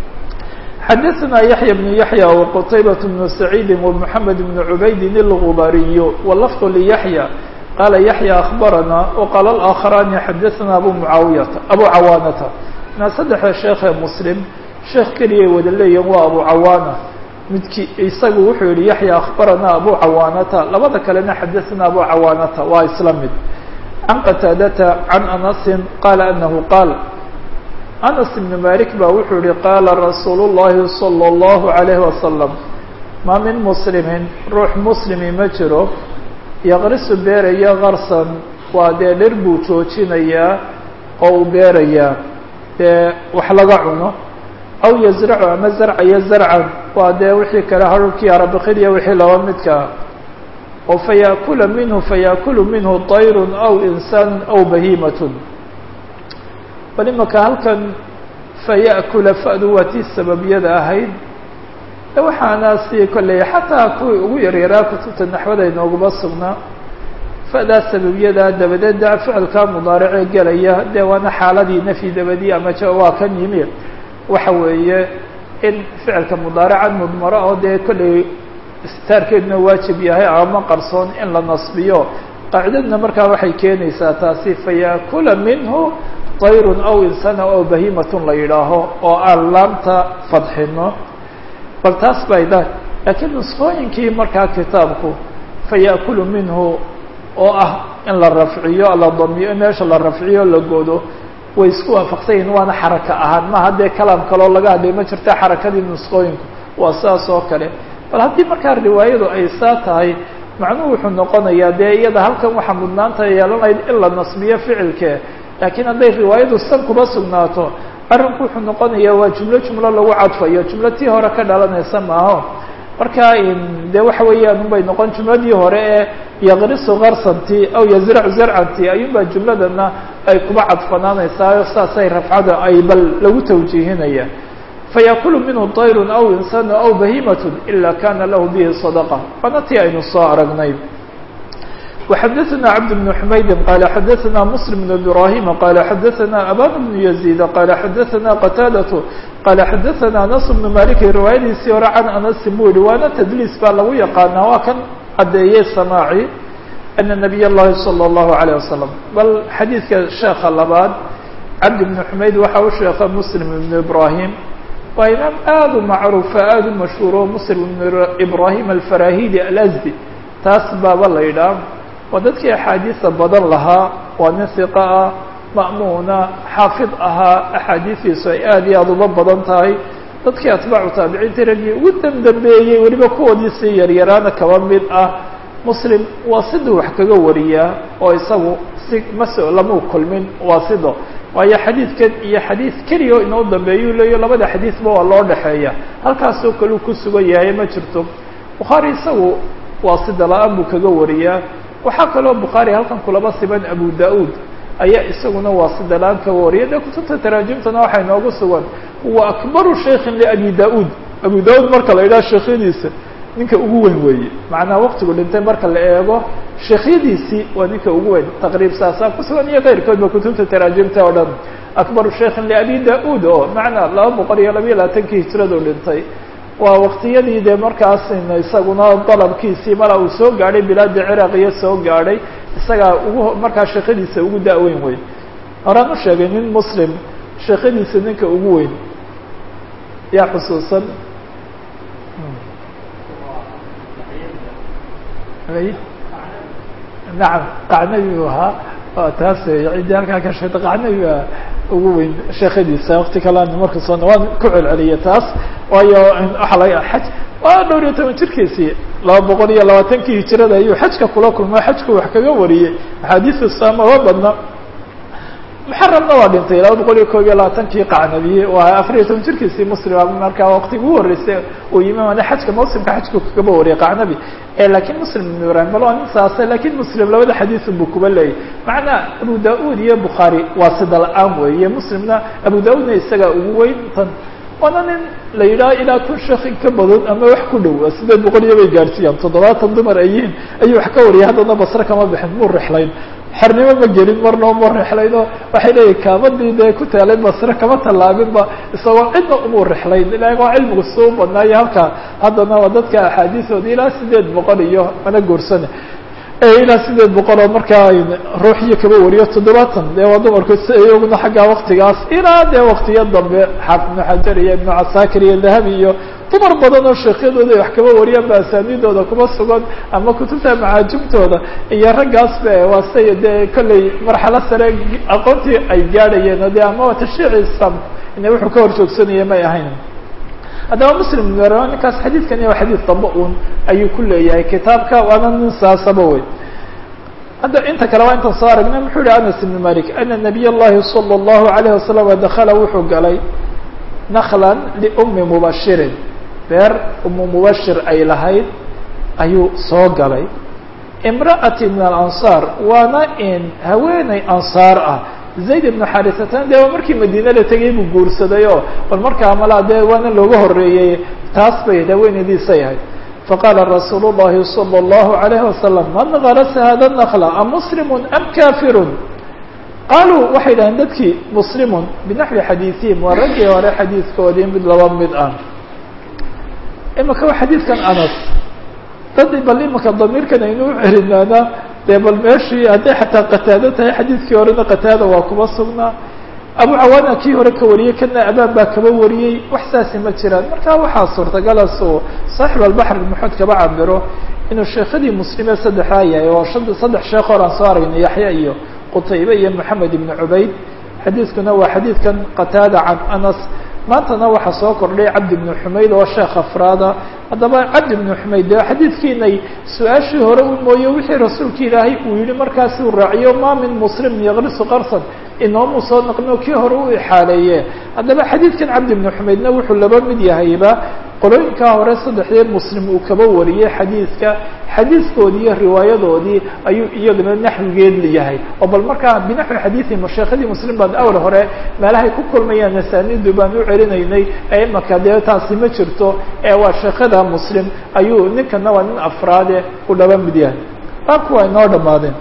xadaثna yaحya بن yaحyى وqtaybaة بن سacيidi ومحamed بن عubaydin الغubariy wlfظ لyaحyى qala yaحyى أخbarana وqala الآkخrani xadaثna abu muaawiyata abu cawaanata na saddexda sheekhe mslim sheekh keliyay wada leeyihin waa abu cawaana midkii isagu wuxuu yihi yaxya akhbaranaa abu cawaanata labada kalena xadaثana abu cawaanata waa isla mid can qataadata can anasin qaala anahu qaal anas ibn malik ba wuxuu yihi qaala rasuulu الlahi salى الlahu عalayhi wasalam ma min muslimin ruux muslimi ma jiro yaqrisu beeraya karsan waa dee dhir buu joojinayaa oo uu beerayaa dee wax laga cuno aw yazracu ama zarcaya zarcan waa dee wixii kale harurkii arabakhidiya wixii laba midkaa oo fayaakula minhu fayaakulu minhu طayrun aw insaan aw bahiimatun bal imaka halkan fayaakula fa'du waa tii sababyada ahayd waxaana si kolley xataa kuwii ugu yaryaraa kutubta naxwada inooguma sugnaa fa'daa sababiyada dabadeed da ficilkaa mudaaricee gelaya dee waana xaaladii nafyi dabadii ama ja waa kan yimi waxa weeye in ficilka mudaarican mudmaro oo dee kolley istitaarkeeduna waajib yahay ama qarsoon in la nasbiyo qaacidadna markaa waxay keenaysaa taasi fayaakula minhu tayrun aw insana aw bahimatun la yidhaaho oo aan laamta fadxino bal taas bay da laakiin nusqooyinkii markaa kitaabku fayaakulu minhu oo ah in la rafciyo la damiyo meesha la rafciyo la godo way isku waafaqsan yihin waana xaraka ahaan ma haddee kalaam kaloo laga hadlay ma jirta xarakadii nusqooyinku waa saas oo kale bal haddii markaa riwaayadu ay saa tahay macnuhu wuxuu noqonayaa dee iyada halkan waxaa mudnaanta yeelanayd in la nasbiyo ficilke laakiin hadday riwaayadu san kuma sugnaato arrinku wuxuu noqonayaa waa jumlo jumlo lagu cadfayo jumlo tii hore ka dhalanaysa maaho marka dee waxa weeyaan unbay noqon jumladii hore ee yaqrisu karsanti aw yazracu zarcanti ayuunbaa jumladana ay kuba cadfanaanaysaa saasay rafcada ay bal lagu tawjiihinaya fayaakulu minhu طayrun aw insanu aw bahimatun ila kana lahu bihi sadaqa waana tii aynu soo aragnay وxdثna cبد بن حmayd qال xdثna مسلم بن إبراهيم qال xdثna أbان بن يزيد qال xdثna qتاadة qال xdثna أنس بن مالك riwaayadiisii hore can أنس buu yihi waana تdliis baa lagu yaqaana waa kan cadeeyey samاعي أن نبي الlahi صلى الله عليه وسلم bal xadiidka sheeka labaad cabd بن حmayd waxa u sheeka مسلم بن إبراهيم waa imaam aad u macruufa aad u mashhuuro مسلم بن إبراهيم الفrahidi الأزدي taas baaba la yidhaah waa dadkii axaadiisa badan lahaa waa nin hiqa ah ma'muuna xaafid ahaa axaadiistiisu ay aad iyo aada uba badan tahay dadkii atbaacu taabiciintii raggii ugu dambambeeyey weliba kuwoodii sii yaryaraana kaba mid ah muslim waa siduu wax kaga wariyaa oo isagu si maso lamau kulmin waa sido waayo xadiidkan iyo xadiid keliya inoo dambeeyuu leeyo labada xadiisba waa loo dhexeeya halkaasoo kale uu ku sugan yahay ma jirto bukhaari isagu waa sida la-aan buu kaga wariyaa waxaa kaloo bukhaari halkan kulaba siban abu da-uud ayaa isaguna waa sida la-aan kaga wariya dee kutubta taraajimtana waxay noogu sugan huwa akbaru shaykin liabi da-uud abu da-uud marka la yidhaha sheekhyadiisa ninka ugu weyn weeye macnaha waktigu dhintay marka la eego sheekhyadiisii waa ninka ugu weyn taqriib saasaa ku sugan iyo keyrkoodba kutubta taraajimta oo dhan akbaru shaykin liabi da-uud oo macnaa laba boqol iyo labayo labaatankii hijradu dhintay waa waktiyadii dee markaas isaguna dalabkiisii mala uu soo gaadhay bilaada ciraaq iyo soo gaadhay isagaa ugu markaa sheekadiisa ugu da-weyn weyn horaan u sheegay nin muslim sheekadiisa ninka ugu weyn yaa xusuusan nacam qacnabi u ahaa taas ciddii halkaa ka sheegta qacnabi baa ugu weyn sheekadiisa wakti kalean marka soo waan ku celceliya taas waayo waxaa laga xaj waa dhowr iyo toban jirkiisii laba boqol iyo labaatankii hijirada ayuu xajka kula kulma xajku wax kaga wariyey axaadiista saamaba badna muxaramna waa dhintay laba boqol iyo koob iyo labaatankii qacnabiye waa afar iyo toban jirkiisii muslima markaa waqtiga ugu horreysay uu yimi mana xajka mawsimka xajku kagaba wariyay qacnabi lakiin muslim ibn ibrahim bal waa nin saasa lakiin muslim labada xadiisun buu kuba leeyay macnaa abu da-uud iyo bukhaari waa sida la-aan weeye muslimna abu da-uudna isagaa ugu weyn tan waana nin la yidhaha ilaa kun sheekh in ka badan ama wax ku dhow sideed boqol iyo bay gaadhsiiyaan toddobaatan dumar ayihiin ayuu wax ka wariyay haddana basre kama bixin muu rexlayn xernimo ma gelin marnaba ma rexlayno waxay leeyihin kaabadii dee ku taalay basre kama tallaabinba isagoo cidna umuu rexlayn ilagoo cilmigu suu badnaayo halkaa haddana waa dadka axaadiisooda ilaa sideed boqol iyo mana goorsane ilaa sideed boqol oo markaa ruuxiyo kaba wariyo toddobaatan dee waa dumarku si iyaguna xaggaa waktigaas ilaa dee waktiyo dambe xaafid ibnu xajar iyo ibnu casaakir iyo dahabi iyo dumar badan oo sheekhyadooda ay wax kaba wariyaan ba asaanidooda kuma sugan ama kutubta macaajibtooda iyo raggaasba waa say dee kollay marxalo sare aqoontii ay gaadhayeen o de ama tashriici islaamku ina wuxuu ka hor joogsanaya may ahayn haddaba muslim ninkaas xadiidkani waa xadiid damba un ayuu ku leeyahay kitaabka waana nin saasaba wey hadda inta kale waa intaan soo aragnay muxuu yihi anas ibn malik ana nabiy llahi salى اllahu alayh wasalam dakala wuxuu galay naklan liumi mubashirin beer umu mubashir ay lahayd ayuu soo galay imra'ati min alansaar waana in haweeney ansaar ah zayd ibnu xarisatan dee waa markii madiine la tegay buu guursaday oo bal markaa malaa dee waana looga horeeyey taas bay haweeneydiisay ahayd faqaala rasuul llahi salى اllahu alayh wasalam man garasa hada nakla am muslimu am kafirun qaaluu waxay dhaheen dadkii muslimun binaxwi xadiiihim waa raggii hore xadiidkoodii mid laba mid ah imika waa xadiidkan anas dad bal imika damiirkan aynu u celinaana dee bal meeshii hadday xataa qataado tahay xadiidkii horena qataada waa kuma sugnaa abu cawaana kii hore ka wariyey kana abaan baa kaba wariyey wax saasi ma jiraan marka waxaa suurtagalas uu saaxib albaxr maxood kaba cabiro inuu sheekhadii muslime saddexdaa yahay oo shan saddex sheekh horaan soo aragnay yaxya iyo qutaybe iyo moxamed ibn cubayd xadiidkuna waa xadiidkan qataada can anas maantana waxaa soo kordhay cabdi bnu xumayd oo sheekh afraada haddaba cabdi bnu xumayd de xadiidkiinay su-aashii hore u mooye wixii rasuulka ilaahay uu yihi markaasi uu raaciyo ma min muslimin yaqrisu qarsan inoomuu soo naqlino kii hore u ixaaleeye haddaba xadiidkan cabdi bnu xumaydna wuxuu laba mid yahayba qolooyinkaa hore saddexdee muslim uu kaba wariyey xadiidka xadiidkoodii iyo riwaayadoodii ayuu iyaguna naxwigeed yahay oo bal markaa binaxwi xadiiثi masheekadii muslim baan awal hore meelahay ku kulmayaan asaanidu baan u celinaynay ee imaka dee taasi ma jirto ee waa sheekada muslim ayuu ninkana waa nin afraade u dhaba mid yahay baabku waa inoo dhamaadeen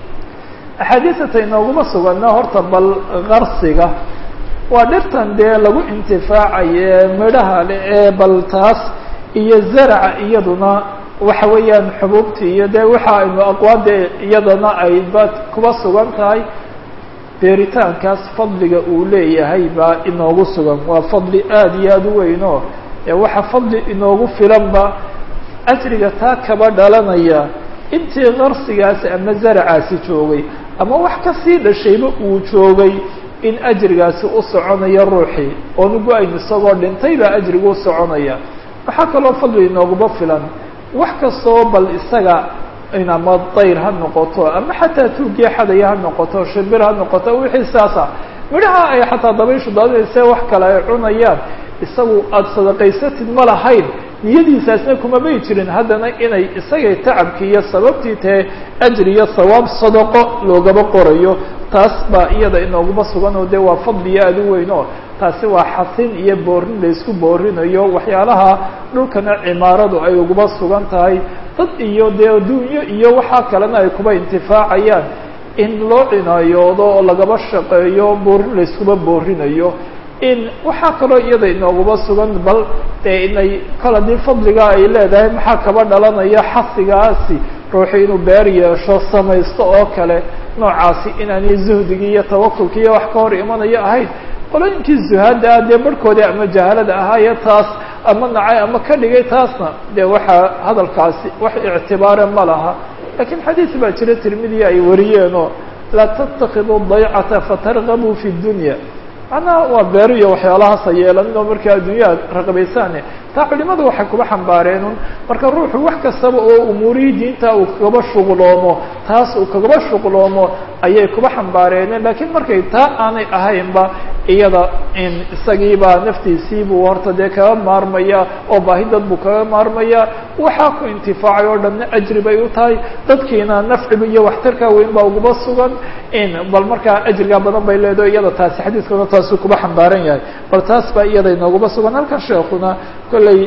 axaadiisata inooguma sugana horta bal qarsiga waa dhirtan dee lagu intifaacaye midhaha le ee bal taas iyo zaraca iyaduna waxa weeyaan xubuubtii iyo dee waxa aynu aqwaade iyadana ay ba kuba sugan tahay beeritaankaas fadliga uu leeyahay baa inoogu sugan waa fadli aada iyo aada u weynoo ee waxa fadli inoogu filanba ajriga taa kaba dhalanaya intii qarsigaasi ama zaracaasi joogay ama wax kasii dhashayba uu joogay in ajrigaasi u soconayo ruuxii oonu go-ayn isagoo dhintay baa ajrigu u soconaya waxaa kaloo fadli inooguma filan wax kastoo bal isaga in ama dayr ha noqoto ama xataa tuugii xadaya ha noqoto shimbir ha noqoto wixii saasa midhaha ay xataa dabayshu daadinayse wax kale ay cunayaan isagu aada sadaqaysatid ma lahayn niyadiisaasna kumamay jirin haddana inay isagay tacabkii iyo sababtii tahe ajri iyo sawaab sadaqo loogaba qorayo taas baa iyada inooguma sugan oo dee waa fadliyo aada u weyn oo taasi waa xasin iyo boorin laysku boorinayo waxyaalaha dhulkana cimaaradu ay uguba sugan tahay dad iyo dee adduunyo iyo waxaa kalena ay kuba intifaacayaan in loo cinaayoodo oo lagaba shaqeeyo boorin layskuba boorinayo in waxaa kaloo iyada inooguma sugan bal dee inay kol haddii fadliga ay leedahay maxaa kaba dhalanaya xasigaasi ruuxii inuu beer yeesho samaysto oo kale noocaasi inaanay zuhdigii iyo tawakulkii iyo wax ka hor imanayo ahayn qolooyinkii zuhaada ah dee barhkoodii ama jahalada ahaaye taas ama nacay ama ka dhigay taasna dee waxaa hadalkaasi wax ictibaare ma laha lakiin xadiis baa jira tirmidiya ay wariyeenoo laa tattakidu daycata fatargabuu fi dunya macnaha waa beero iyo waxyaalahaas ha yeelaninoo markaa adduunyaha raqbaysaane taa culimadu waxay kuba xambaareenun marka ruuxu wax kastaba oo umuurihii diinta uu kagaba shuqloomo taas uu kagaba shuqloomo ayay kuba xambaareeneen lakiin markay taa aanay ahaynba iyada in isagiibaa naftiisiibuu horta dee kaga maarmaya oo baahi dad buu kaga maarmaya waxaa ku intifaacay oo dhanna ajri bay u tahay dadkiina nafciba iyo waxtarkaa weyn baa uguba sugan in bal markaa ajrigaa badan bay leedaho iyada taasi xadiiskuna taasuu kuba xambaaran yahay bal taas baa iyada inooguma sugan halkan sheekuna kolley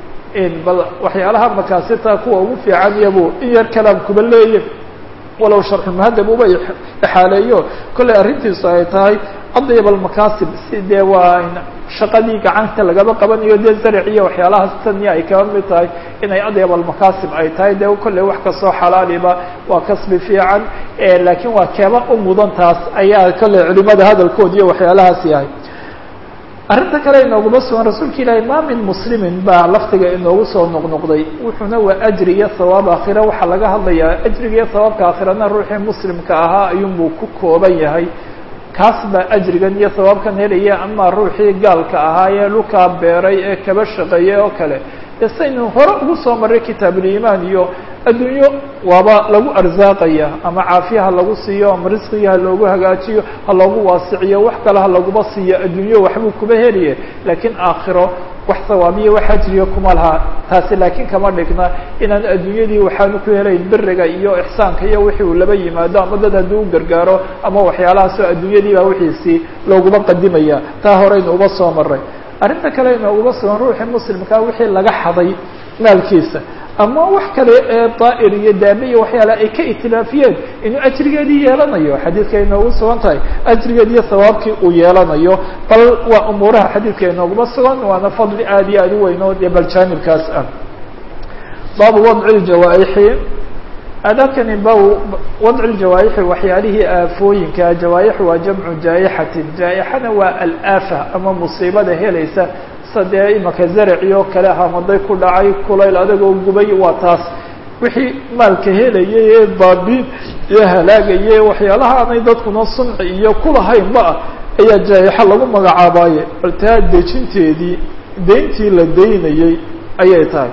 bal waxyaalaha makaasita kuwa ugu fiican iyabu in yar kalaam kuba leeya walow sharxulmuhadab uba ixaaleeyo kolley arrintiisu ay tahay adyab almakaasib si dee waa shaqadii gacanta lagaba qabanayo dee zarac iyo waxyaalahaas tanya ay kaba mid tahay inay adyab almakaasib ay tahay dee kolley wax kastoo xalaaliba waa kasbi fiican laakiin waa keeba u mudan taas ayaa kolley culimada hadalkood iyo waxyaalahaas yahay arrinta kale inooguma sugan rasuulka ilaahi maa min muslimin baa laftiga inoogu soo noqnoqday wuxuuna waa ajri iyo hawaab aakhira waxaa laga hadlayaa ajriga iyo hawaabka aakhirana ruuxii muslimka ahaa ayuunbuu ku kooban yahay kaas baa ajrigan iyo hawaabkan helaya ama ruuxii gaalka ahaa ee dhulkaa beeray ee kaba shaqeeyey oo kale dee saynu hore ugu soo marray kitaabuliimaan iyo adduunyo waaba lagu arsaaqaya ama caafiya ha lagu siiyo ama risqiga ha loogu hagaajiyo ha loogu waasiciyo wax kale ha laguba siiyo adduunyo waxbuu kuba heliye laakiin aakhiro wax sawaabiya wax ajriya kuma laha taasi laakiin kama dhigna inaan adduunyadii waxaanu ku helayn biriga iyo ixsaanka iyo wixii uu laba yimaado ama dad haddii u gargaaro ama waxyaalahaasoo adduunyadii baa wixiisii looguma qadimaya taa horeynu uba soo maray arrinta kale inooguma sugan ruuxii muslimkaa wixii laga xaday maalkiisa ama wax kale ee daa'ir iyo daame iyo waxyaala ay ka itilaafiyeen inuu ajrigeedii yeelanayo xadiidka inoogu sugan tahay ajrigeed iyo hawaabkii uu yeelanayo bal waa umuuraha xadiidka inooguma sugan waana fadli aad iyo aad u weyn oo dee bal jaanibkaas ah baabu wadci ljawaaixi aadaabkani ba wadci ljawaaixi waxyaalihii aafooyinka jawaaix waa jamcu jaa'ixatin jaa'ixana waa alaafa ama musiibada helaysa dee imaka zaraci oo kale hamaday ku dhacay kulayl adagoo gubay waa taas wixii maalka helayay ee baabiin iyo halaagaye waxyaalaha aanay dadkuna sunci iyo kulahaynba ah ayaa jaa'ixa lagu magacaabaye bal taa dejinteedii deyntii la daynayey ayay tahay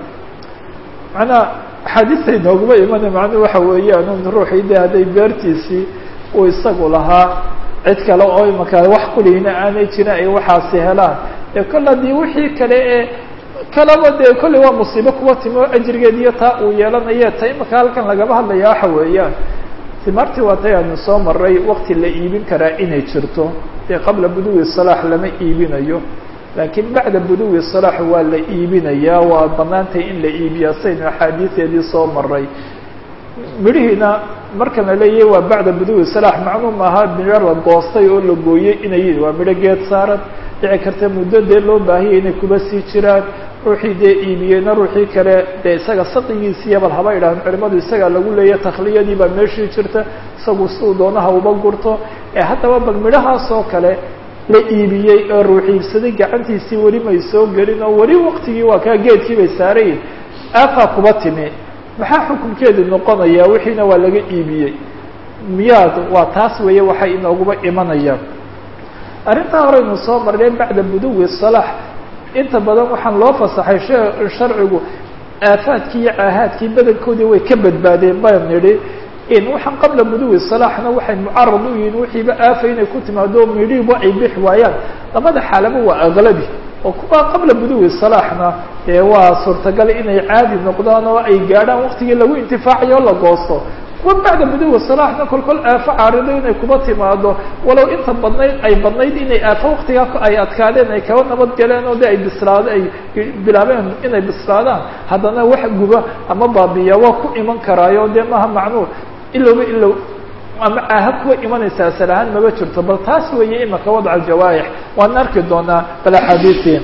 macnaa axaadiista inooguma imana macnuu waxa weeyaan un ruuxii de hadday beertiisii uu isagu lahaa cid kale oo imaka wax kulihina aanay jirin ay waxaasi helaan ee kol haddii wixii kale ee kalaba dee kolley waa musiibo kuwa timi oo ajrigeed iyo taa uu yeelanaye ta imaka halkan lagaba hadlaya waxa weeyaan timartii waa tay aanu soo maray wakti la iibin karaa inay jirto dee qabla buduwi salaax lama iibinayo laakiin bacda buduwi salaax waa la iibinayaa waa banaantay in la iibiyaa saynu axaadiideedii soo maray midhihiina markan la leeyahay waa bacda buduwi salaax macnuu maaha midho la goostay oo la gooyey inay waa midho geed saaran dhici karta muddo dee loo baahiyay inay kuba sii jiraan ruuxii dee iibiyeyna ruuxii kale dee isaga saqigiisiiya bal haba idhahan culimadu isagaa lagu leeya takhliyadii baa meeshii jirta isagu siduu doonaha uba gurto ee haddaba bal midhahaas oo kale la iibiyey oo ruux iibsaday gacantiisii weli may soo gelin oo weli waktigii waa kaa geedkii bay saarayin aafaa kuba timi maxaa xukunkeedu noqonayaa wixiina waa laga iibiyey miyaad waa taas weeye waxay inooguba imanayaan arrintaa horeynu soo marnay bacda buduwi salaax inta badan waxaan loo fasaxay sharcigu aafaadkii iyo caahaadkii badankoodii way ka badbaadeen baan nidhi in waxaan qabla buduwi salaaxna waxay mucarad u yihiin wixiiba aafa inay ku timaado midhiiba ay bixi waayaan labada xaalaba waa aglabi oo kuwa qabla buduwi salaaxna dee waa suurtagal inay caadi noqdaan oo ay gaadhaan waktigii lagu intifaacayo o la goosto kuwa bacda buduwi salaaxna kol kol aafo caarido inay kuba timaado walow inta badnayd ay badnayd inay aafo waktigaa ay adkaadeen ay kaba nabad galeen oo de ay bislaado ay bilaabeen inay bislaadaan haddana wax guba ama baabiya waa ku iman karaayo dee maaha macnuu ilowba ilow ama caaha kuwa imanaysa asal ahaan maba jirto bal taas weeye imaka wadca jawaaix waan arki doonaa bal axaadiiii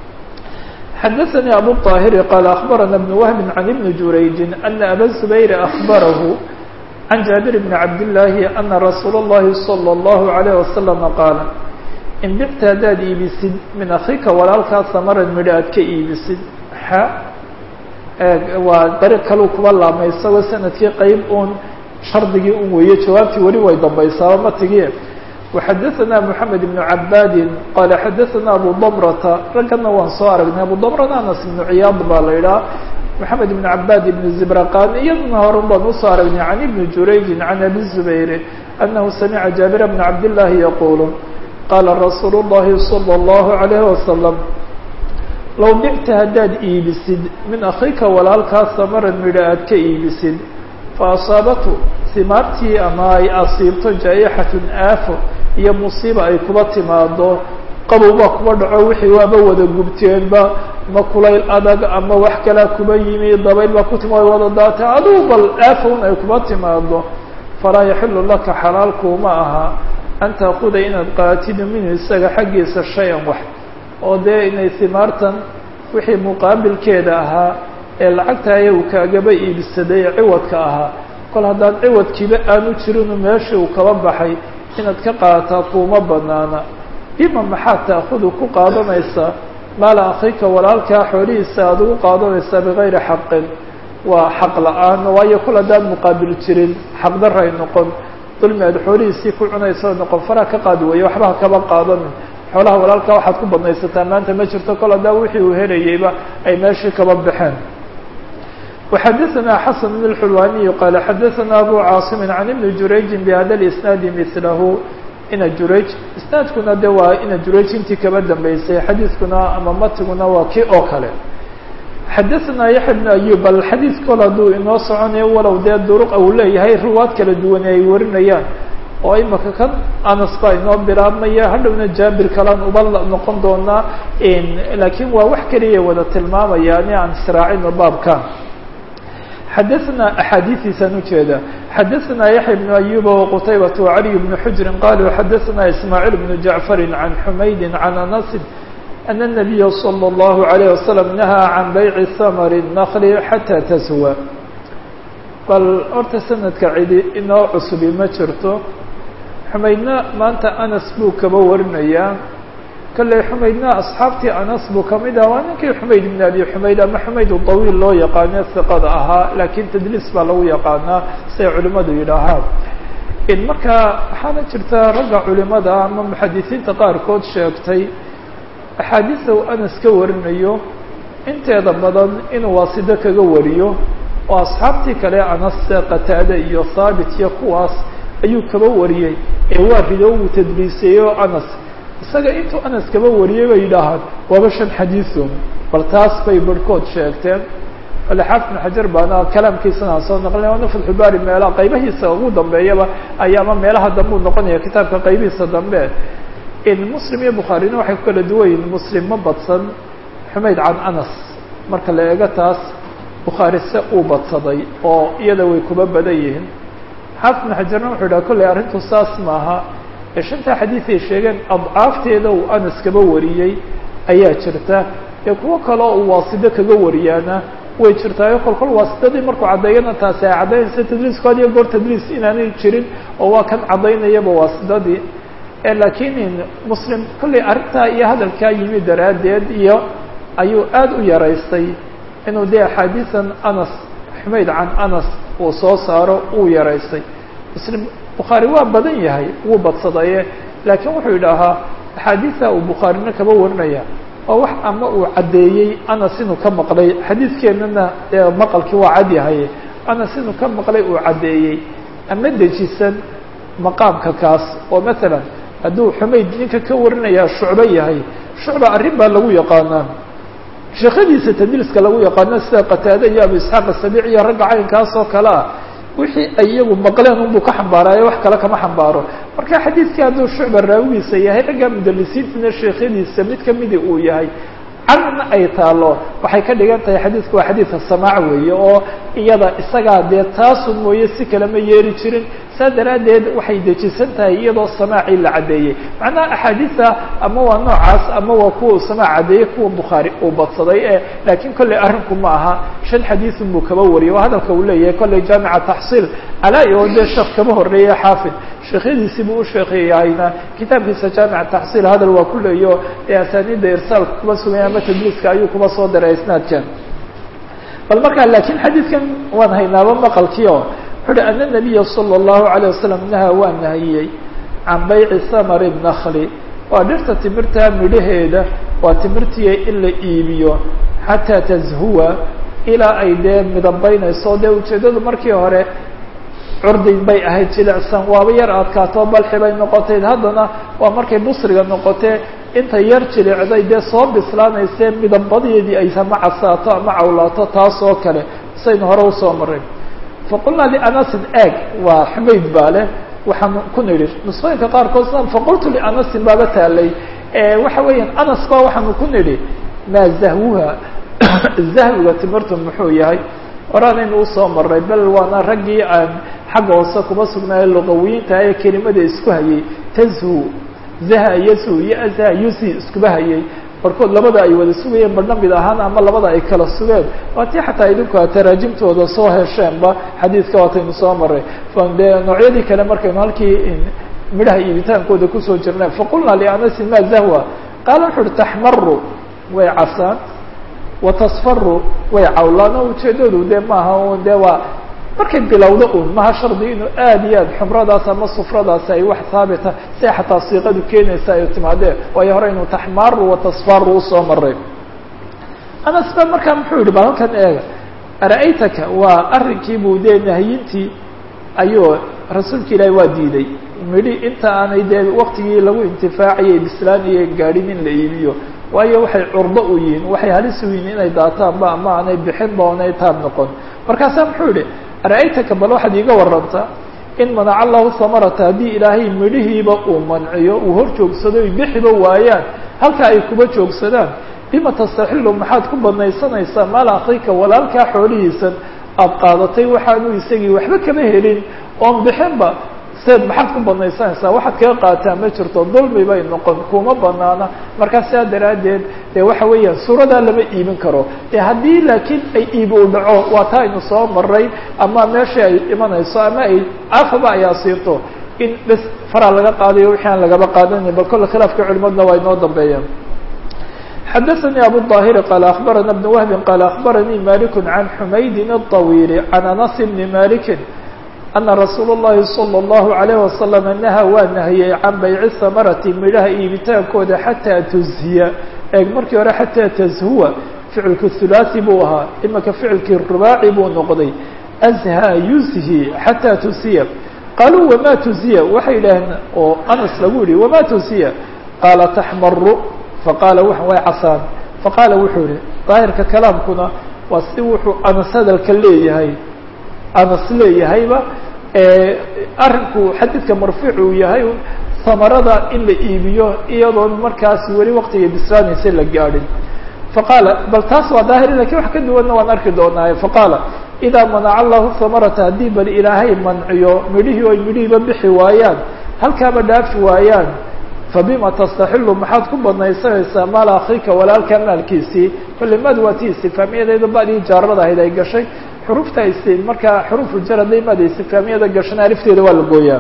xadaثnي abu الطاhiri qال أخbarana بن وهب عن بن jurayج أن abا الزbayr أخbaraه عن jaaبir بن cabd اللahi أna rasuul الlahi صلى الlaه عليه وasلم qaal in bicta haddaad iibisid min akika walaalkaa samaran midho aad ka iibisid xa waa dariiq kaluu kuba laabmay isagoo sanadkii qeyb un shardigii un weeye jawaabtii weli way dambaysaaba matigii وxadaثna mحamed بن cabadi qala xadaثna abu dmrata raggana waan soo aragnay abu dmrana anas بن ciyaad baa la idhaha mحamed بن cabad بن zibraqan iyaduna horan baan usoo aragnay can ibni jurayji can abi الزubayr anahu samica jaabir bn cabd الlahi yaqul qala rasuul الlahi slى الlahu عalيه waslم low bicta haddaad iibisid min akika walaalkaa samaran midho aad ka iibisid faasaabatu simaartii ama ay asiibto jaa-ixatun aafo iyo musiiba ay kuba timaado qabowbaa kuba dhaco wixii waaba wada gubteenba ama kulayl adag ama wax kalaa kuba yimi dabayl baa ku timaado wada daata adugu bal aafon ay kuba timaado falaa yaxilu laka xalaalkuuma aha an taakuda inaad qaatido minhu isaga xaggiisa shay-an wax oo dee inay simaartan wixii muqaabilkeeda ahaa ee lacagta ayagu kaagaba iibsaday ee ciwadka ahaa kol haddaan ciwadkiiba aanu jirinu meeshii uu kaba baxay inaad ka qaadataa kuuma banaana bima maxaad taakudu ku qaadanaysaa maala akhika walaalkaa xoolihiisa aada ugu qaadanaysaa bigayri xaqin waa xaq la-aan waayo kul haddaan muqaabil jirin xaqdarra ay noqon dulmi aad xoolihiisii ku cunayso noqon faraa ka qaadi weeye waxba ha kaba qaadanin xoolaha walaalkaa waxaad ku badnaysataa maanta ma jirto kol haddaa wixii uu helayeyba ay meeshii kaba baxeen وxadثna xسن بن الxulwaniي qال xadثna abو cاaصم عن iبن jurayجi بhada الإsناad mثlahu ina jurayj isnaadkuna de waa ina jurayj intii kaba dambeysay xadiidkuna ama matiguna waa kii oo kale xadaثna yaحya بن أyub bal xadiid kol hadduu inoo soconayo walow dee duruq uu leeyahay riwaad kala duwan ay warinayaan oo imaka kan anas baa inoo bilaabmaya hadhowna jaabir kalaan uba noqon doonaa lakiin waa wax keliya wada tilmaamaya ani aan israacino baabkan xadaثna axaadiiثiisaan ujeeda xadaثna yaحya بن أyuba وqtaybaة وعaliي بن xujri qaluu xadaثna ismaaعيل بن jaعفari عan xumaydi عan anasi أن النabiya slى الlaهu عalيه waslم nahaa can bayci ثmr النkl xatى taswa bal horta sanadka cidi inoo cusubi ma jirto xumaydna maanta anas buu kaba warinayaa kalley xumaydna asxaabtii anas buu kamid ah waa ninkii xumayd ibn abi xumayd ama xumayd dawiil loo yaqaano hiqada ahaa laakiin tadliis baa lagu yaqaanaa siay culimmadu yidhaahaan marka waxaana jirta ragga culimada ama muxadisiinta qaarkood sheegtay axaadiista uu anas ka warinayo inteeda badan inuu waasido kaga wariyo oo asxaabtii kale anas qataade iyo thaabit iyo kuwaas ayuu kaba wariyey ee waa rido uu tadliiseeyo anas isaga intuu anas kaba wariyey bay yidhaahaan waaba shan xadiisun bal taas bay barhkood sheegteen ale xaafid bn xajar baana kalaamkiisana soo naqlina waana fatxubaari meelaha qaybahiisa ugu dambeeyaba ayaama meelaha dambe u noqonaya kitaabka qaybihiisa dambe muslim iyo bukhaarina waxay ku kala duwan yihin muslim ma badsan xumayd can anas marka la eego taas bukhaari se uu badsaday oo iyada way kuba badan yihiin xaafid bn xajarna wuxuu yidhaha kolley arrintu saas maaha ee shantaa xadiid ay sheegeen adcaafteeda uu anas kaba wariyey ayaa jirta ee kuwo kale oo uu waasido kaga wariyaana way jirtaayo kol kol waasidadii markuu caddeeyana taasi ay caddaynaysa tadliisku had iyo goor tadliis inaanay jirin oo waa kan caddaynayaba waasidadii laakiin muslim kolley arrintaa iyo hadalkaa yimi daraaddeed iyo ayuu aada u yaraystay inuu dee axaadiisan anas xumayd can anas uu soo saaro uu yaraystay muslim bukhaari waa badan yahay wuu badsadaye laakiin wuxuu yidhaahaa axaadiisa uu bukhaarina kaba warinaya oo wax ama uu caddeeyey anas inuu ka maqlay xadiidkeennana dee maqalkii waa cad yahay anas inuu ka maqlay uu caddeeyey ama dejisan maqaamka kaas oo masalan hadduu xumayd ninka ka warinayaa shucbo yahay shucba arrin baa lagu yaqaanaa sheekadiisa tadliiska lagu yaqaano sida qataade iyo abu isxaaq asabiic iyo ragga caynkaas oo kale ah wixii ay iyagu maqleen unbuu ka xambaaraayo wax kale kama xambaaro marka xadiidkii hadduu shucba raawigiisa yahay ragga mudalisiintina sheekhadiisa mid kamidi uu yahay canna ay taalo waxay ka dhigan tahay xadiidku waa xadiidka samaac weeye oo iyada isagaa dee taasu mooye si kale ma yeeri jirin saa daraaddeed waxay dejisan tahay iyadoo samaacii la caddeeyey macnaha axaadiista ama waa noocaas ama waa kuwa uu samaac caddeeyey kuwa bukhaari uu badsaday ee laakiin kolley arrinku ma aha shan xadiisun buu kaba wariyay waa hadalka uu leeyahay kolley jaamica taxsiil calaa-i oo dee sheekh kama horreeye xaafid sheekhyadiisii buu u sheekeyahayna kitaabkiisa jaamica taxsiil hadal waa ku leeyo ee asaaniidda irsaalka kuma suganya ama tadliiska ayuu kuma soo diray isnaadkan bal markaa laakiin xadiidkan waan haynaaba maqalkii oo wuxu uhi ana nabiya sala allahu alayh wasalam nahaa waa nahiyey can bayci samari nakli waa dhirta timirtaa midhaheeda waa timirtiya in la iibiyo xataa tashuwa ilaa ay dee midabaynayso dee ujeeddadu markii hore curdig bay ahayd jilicsan waaba yar adkaato balxi bay noqotayd haddana waa markay busriga noqotee inta yar jilicday dee soo bislaanaysee midabadeedii ay ama casaato ama cawlaato taas oo kale saynu hore usoo maray faqulnaa lianasin eeg waa xumayd baa leh waxaan ku nidhi nusqooyinka qaarkood sida faqultu lianasin baaba taalay waxa weeyaan anas ba waxaanu ku nidhi maa zahwuha zahwiga timirtu muxuu yahay horaanaynu usoo maray bel waana raggii aan xagga hoose kuma sugnaayo luqawiyiinta ee kelimada isku hayay tazhu zaha yazhu iyo azha yusi iskuba hayay barkood labada ay wada sugayeen barna mid ahaan ama labada ay kala sugeen waa tii xataa idinku a taraajimtooda soo hesheenba xadiidka waataynu soo maray de noocyadii kale markaynu halkii midhaha iibitaankooda kusoo jirnay faqulnaa lianasi ma zahwa qaala wuxu uhi taxmaru way casaan wa tasfaru way cawlaan oo ujeedadu dee maaha un dee waa markay bilowdo un maha shardi inuu aad iyo aad xumradaas ama sufradaasi ay wax haabita si xataa siiqadu keenaysa ay timaadee waayo hore inuu taxmaru wa tasfaru usoo maray anas ba markaa muxuu yihi bal halkan eega ara-aytaka waa arrinkii buu dee nahyintii ayuu rasuulka ilaahi waa diiday midhi inta aanay dee waktigii lagu intifaacayay bislaaniyo gaadhin in la iibiyo waayo waxay curdo u yihiin waxay halis u yihiin inay daataanba ama aanay bixinba oonay taab noqon markaasaa muxuu yihi ara-aytaka bal waxaad iiga warrantaa in manaca allahu samarata haddii ilaahay midhihiiba uu manciyo uu hor joogsado ay bixiba waayaan halka ay kuba joogsadaan bima tastaxilu maxaad ku badnaysanaysaa maal akrika walaalkaa xoolihiisan aada qaadatay waxaanu isagii waxba kama helin oon bixinba seed maxaad ku badnaysanaysaa waxaad kaga qaataa ma jirto dulmi bay noqon kuma banaana markaa sidaa daraaddeed dee waxa weeyaan suuradaa lama iibin karo e haddii laakiin ay iib u dhaco waa taa aynu soo maray ama meeshii ay imanayso ama ay afaba ay asiirto in bes faraa laga qaadayo wixii aan lagaba qaadanin bal kolle khilaafka culimadna waa inoo dambeeyaan xadaثnي abu الظاhir qال أخbarana بن وهb qال أخbarnي malik عan حmayd الطawيل عan أنس بn malik أna rasuul الlahi صلى الlaه عليه وasلم naha waa nahiyey can bayci samarati midhaha iibitaankooda xatىa tuzhiya eeg markii hore xatىa tazhuwa ficilku hulaaثi buu ahaa imika ficilkii rubaaci buu noqday azhى yuzhi xatىa tuzhiya qaluu wama tuzhiya waxay yidhaaheen oo anas lagu yihi wama tuzhiya qaala taxmaru faqaala w way casaan faqaala wuxuu yihi daahirka kalaamkuna waa si wuxuu anas hadalka leeyahay anas leeyahayba arrinku xadiidka marfuuc uu yahay samarada in la iibiyo iyadoon markaas weli waktiga bislaanaysa la gaadhin faqaala bal taas waa daahir lakin wax ka duwanna waan arki doonaaye faqaala idaa manaca allahu samarata haddii bal ilaahay manciyo midhihii oy midhihiiba bixi waayaan halkaaba dhaafi waayaan fabima tastaxilu maxaad ku badnaysanaysaa maal akrika walaalka maalkiisii kolle mad waa ti istifaamiyadeeda badii jaarada ahayd ay gashay xurufta is markaa xurufu jarada mad istifaamiyada gashana alifteeda waa la gooyaa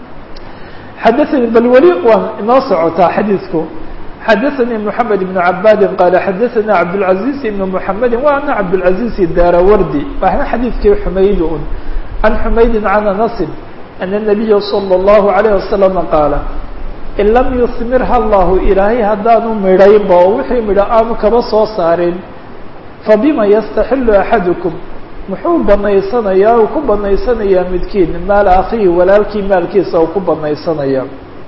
xadaanii bal weli waan inoo socotaa xadiidku xadaanii moxamed ibnu cabadin qaala xadaana cabdاlcaziz ibn moxamedi wa ana cabdاlcaziz daarawardi waxna xadiidkii xumayd un can xumaydin can anasin ana nabiya salى اllahu alayh wasalama qaala in lam yusmirha allahu ilaahay haddaanu midhaynba oo wixii midho aanu kaba soo saarin fabima yastaxilu axadukum muxuu banaysanayaa uu ku banaysanayaa midkiin maal akhihi walaalkii maalkiisa uu ku banaysanaya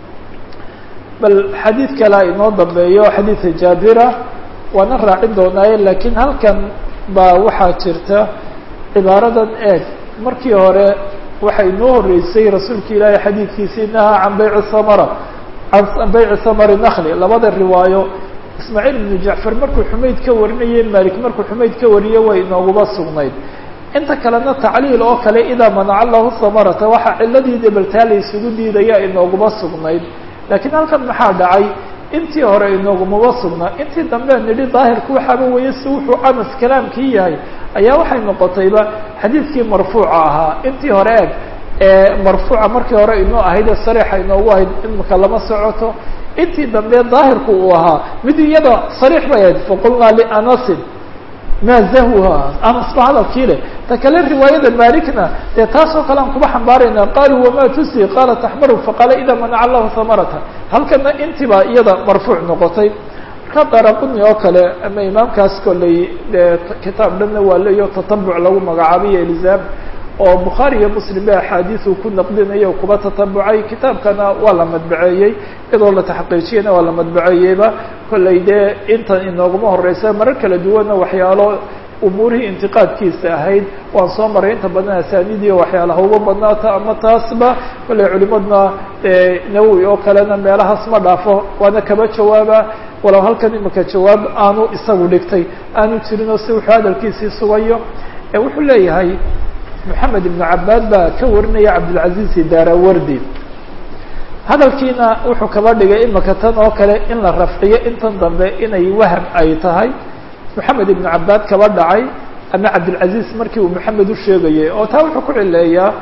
bal xadiid kalea inoo dambeeyo xadiidka jaabira waana raacin doonaaye laakiin halkan baa waxaa jirta cibaaradan eeg markii hore waxa inoo horeysay rasuulka ilaahay xadiidkiisii nahaa can bayci samara can bayci samari nakli labada riwaayo ismaaciil ibnu jacfar markuu xumayd ka warinayey malik markuu xumayd ka wariye way inooguba sugnayd inta kalena tacliil oo kale idaa manaca allahu samarata waxaa ciladii debaltaa la isugu diidaya inooguba sugnayd laakiin halkan maxaa dhacay intii hore inoogumaba sugnaa intii dambe nidhi daahirku waxaaba weeye si wuxuu anas kalaamkii yahay ayaa waxay noqotayba xadiidkii marfuuca ahaa intii hore eeg marfuuca markii hore inoo ahayd ee sariixa inoogu ahayd imika lama socoto intii dambe daahirku uu ahaa mid iyada sariix bay ahayd faqulnaa lianasin ma zahwha anas ba hadalkii leh ta kale riwaayada malikna dee taasoo kale aan kuba xambaarayna qaluu wama tusi qaala taxmaru faqaala ida manaca allahu samarata halkana intiba iyada marfuuc noqotay marka daraquni oo kale ama imaamkaas kolley dee kitaab dhanna waa leeyo tatabuc lagu magacaabiyo ilzaam oo bukhaari iyo muslim ba axaadiisu ku naqdinayo kuba tatabucay kitaabkana waa la madbaceeyey iyadoo la taxqiijiyana waa la madbaceeyeyba kollay dee intan inooguma horeysa marar kala duwanna waxyaalo umuurihii intiqaadkiisa ahayd waan soo maray inta badan asaanidiyo waxyaalaha uga badnaata ama taasba kollay culimadna nawowi oo kalena meelahaas ma dhaafo waana kaba jawaaba walow halkan imika jawaab aanu isagu dhigtay aanu jirin oo si wuxuu hadalkiisii sugayo wuxuu leeyahay moxamed ibnu cabaad baa ka warinaya cabdilcaziz daarawardi hadalkiina wuxuu kaba dhigay imika tan oo kale in la rafciyo intan dambe inay waham ay tahay moxamed ibnu cabaad kaba dhacay ama cabdilcaziz markii uu moxamed u sheegayay oo taa wuxuu ku cileeyaa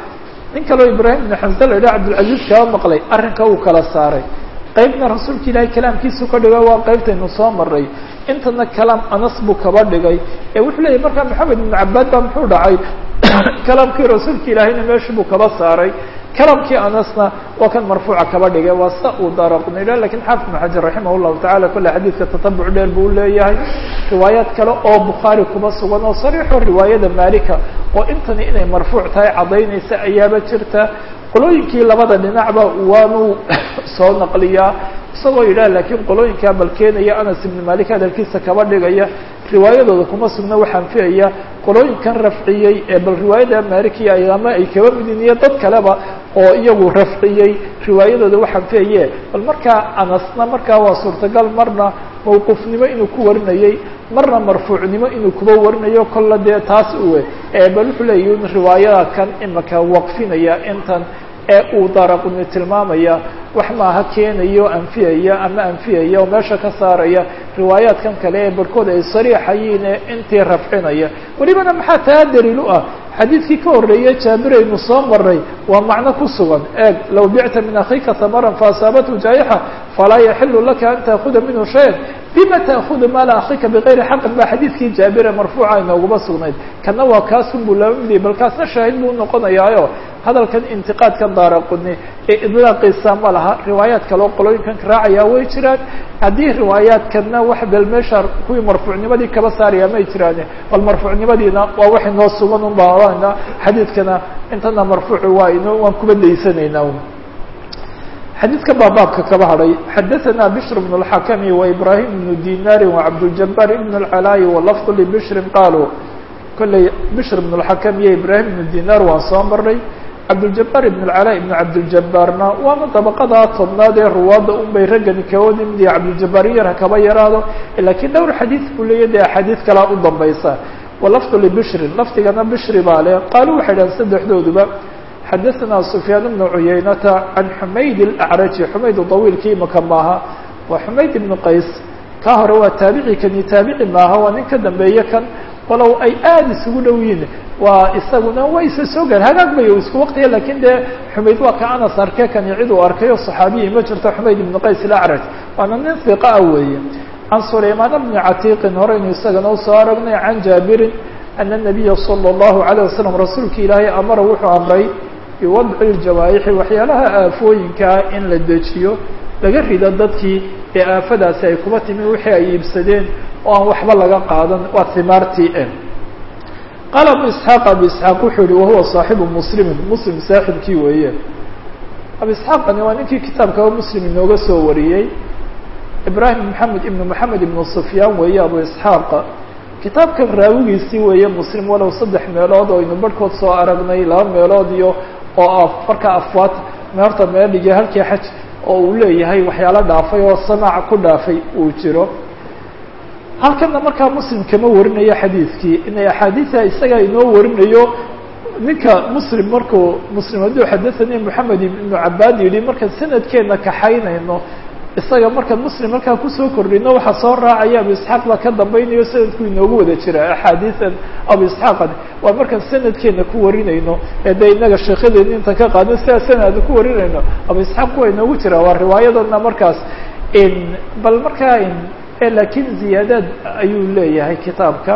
nin kaleo ibraahim ibnu xamse la yidhaha cabdilcaziiz kaba maqlay arrinka uu kala saaray qaybna rasuulka ilaahay kalaamkiisu ka dhigay waa qaybtaynu soo maray intana kalaam anas buu kaba dhigay ee wuxuu leeyahy markaa maxamed ibnu cabaad baa muxuu dhacay kalaamkii rasuulka ilaahayna meeshu buu kaba saaray kalaamkii anasna waa kan marfuuca kaba dhigay waa sa uu daaraqnila lakin xaafid ibnu xajar raximah llahu tacala kolle xadiidka tatabuc dheer buu leeyahay riwaayaad kale oo bukhaari kuba sugan oo sariixo riwaayada malika oo intani inay marfuuc tahay caddaynaysa ayaaba jirta qolooyinkii labada dhinacba waanu soo naqliyaa isagoo yidhah laakiin qolooyinkaa bal keenaya anas ibn malik hadalkiisa kaba dhigaya riwaayadooda kuma sugna waxaan fiaya qolooyinkan rafciyey ee bal riwaayada malikiya ama ay kaba midin iyo dad kaleba oo iyagu rafciyey riwaayadooda waxaan fiaye bal markaa anasna markaa waa suurtagal marna mawquufnimo inuu ku warinayey marna marfuucnimo inuu kuba warinayo kolla dee taas uwe bal wuxuu leeyahy in riwaayada kan imaka waqfinaya intan ee uu daaraquni tilmaamaya wax maaha keenayo anfiyaya ama anfiyaya oo meesha ka saaraya riwaayaadkan kale ee barhkood ay sariixayiin ee intii rafcinaya welibana maxaa taa daliil u ah xadiidkii ka horreeyey jaabiraynu soo maray waa macno ku sugan eeg low bicta min akhiika tamaran faasaabathu jaayixa falaa yaxilu laka an taakuda minhu shayan bima taakudu maala akhiika bigayri xaqin ba xadiidkii jaabire marfuuca inooguma sugnayd kana waa kaasun buu laba midiyay bal kaasna shaahid buu noqonayaayo hadalkan intiqaadkan daaraquni ee idlaaqiisa ma laha riwaayaad kaleo qolooyinkan raacaya way jiraan haddii riwaayaadkana wax bel meesha kuwii marfuucnimadii kaba saaraya may jiraan bal marfuucnimadiina waa wax inoo sugan un baana xadiidkana intana marfuuci waa ino waan kuba daysanayna xadiidka baa baabka kaba hadhay xadaثna bشhr بن الحakم وإbrahim بن dinاr وcabdالجabاr بن الclاي وlفظ لbشhri qalوا kolley bشhr بن الحakم iyo ibrahim بن dinar waan soo maray cabdالجabاr بن الclاء بن cabdالجabاrna waana dabaqada tobnaad ee ruwaadda un bay raggani kawadi mid iyo cabdالجabاr yar hakaba yaraado lakiin dhowr xadiid buu leeya de axaadiid kalaa u dambaysa وlفظ لbشhri lafdigana bشhri baa le qaalu waxay dhahan saddexdooduba xadaثna سfyaan بن عuyaynata عan xumayd الأعraji xumayd طawiilkii imaka maaha waa xumayd ibn qays ka hore waa taabici kani taabici maaha waa nin ka dambeeye kan walow ay aada isugu dhow yihin waa isaguna waa isa soo gaar hagaag bay isku waqtiya lakin dee xumayd waa ka anas arke kani cid uu arkayo صaxaabiyi ma jirto xumayd ibn qays الأعraj waana nin hiqa ah weeye can sulaymaan bni catiiqin horeynu isagana usoo aragnay can jaabirin ana الnabiya salى الlahu عalيه wasalam rasuulka ilaahay amara wuxuu amray biwadci اljawaaixi waxyaalaha aafooyinkaa in la dejiyo laga rido dadkii ee aafadaasi ay kuba timi wixii ay iibsadeen oo aan waxba laga qaadan waa himaartii e qaala abu isxaaq abu isxaaq wuxuu yihi wahuwa saaxibu muslimin muslim saaxibkii weeye abu isxaaqani waa ninkii kitaabkaba muslim inooga soo wariyey ibrahim maxamed ibnu maxamed ibnu sufyaan weeye abu isxaaq kitaabkan raawigiisii weeye muslim walow saddex meelood oo aynu barhkood soo aragnay laba meelood iyo oo markaa afwaad meerta meeldhigay halkii xaj oo uu leeyahay waxyaalo dhaafay oo samaac ku dhaafay uu jiro halkana markaa muslim kama warinayo xadiidkii inay axaadiida isaga inoo warinayo ninka muslim markuu muslim hadduu xadathani moxamed ibnu cabaad yidhi markaan sanadkeena kaxaynayno isaga markaan muslim halkaa kusoo kordhino waxaa soo raacaya abu isxaaq baa ka dambaynayo sanadku inoogu wada jira axaadiian abu isxaaqan waa markaan sanadkeena ku warinayno ee dee inaga sheekhadeena inta ka qaadin sidaa sanada ku warinayno abu isxaaq waa inoogu jira waa riwaayadana markaas bal markaa lakin ziyaadaad ayuu leeyahay kitaabka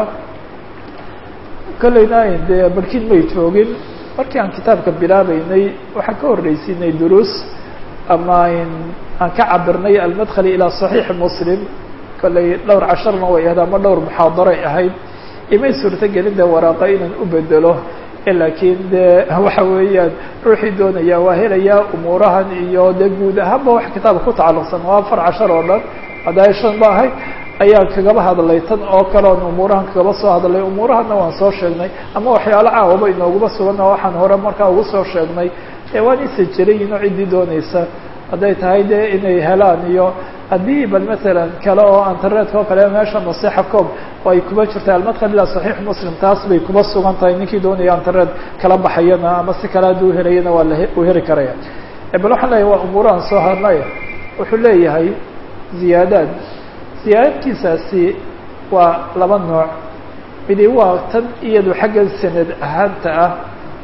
kolleyna dee barkin may joogin markii aan kitaabka bilaabeynay waxaan ka horreysiinay duruus ama aan ka cabirnay almadkhali ilaa صaxiixi muslim kolley dhowr casharna way ahayd ama dhowr muxaadaray ahayd imay suurto gelin de waraaqa inaan u bedelo lakiin de waxa weeyaan ruuxii doonaya waa helayaa umuurahan iyo de guud ahaanba wax kitaabka ku tacalluqsan waa afar cashar oo dhan hadda shan ba ahayd ayaan kagaba hadlay tan oo kale on umuurahan kagaba soo hadlay umuurahana waan soo sheegnay ama waxyaalo caawaba inooguma suganna waxaan hore markaa ugu soo sheegnay ee waan isa jerayin oo ciddii doonaysa hadday tahay de inay helaan iyo haddii bal masalan kale oo internetka oo kale meesha nasixa com oo ay kuba jirta almadkhal ila saxiix muslim taas bay kuba sugan tahay ninkii doonaya internet kala baxayana ama si kale hadduu helayana waa lau heli karaya bal waxaan leeyahay waa umuurahan soo hadlay wuxuu leeyahay ziyaadaad ziyaadadkiisaasi waa laba nooc midi waa tan iyadu xagga sanad ahaanta ah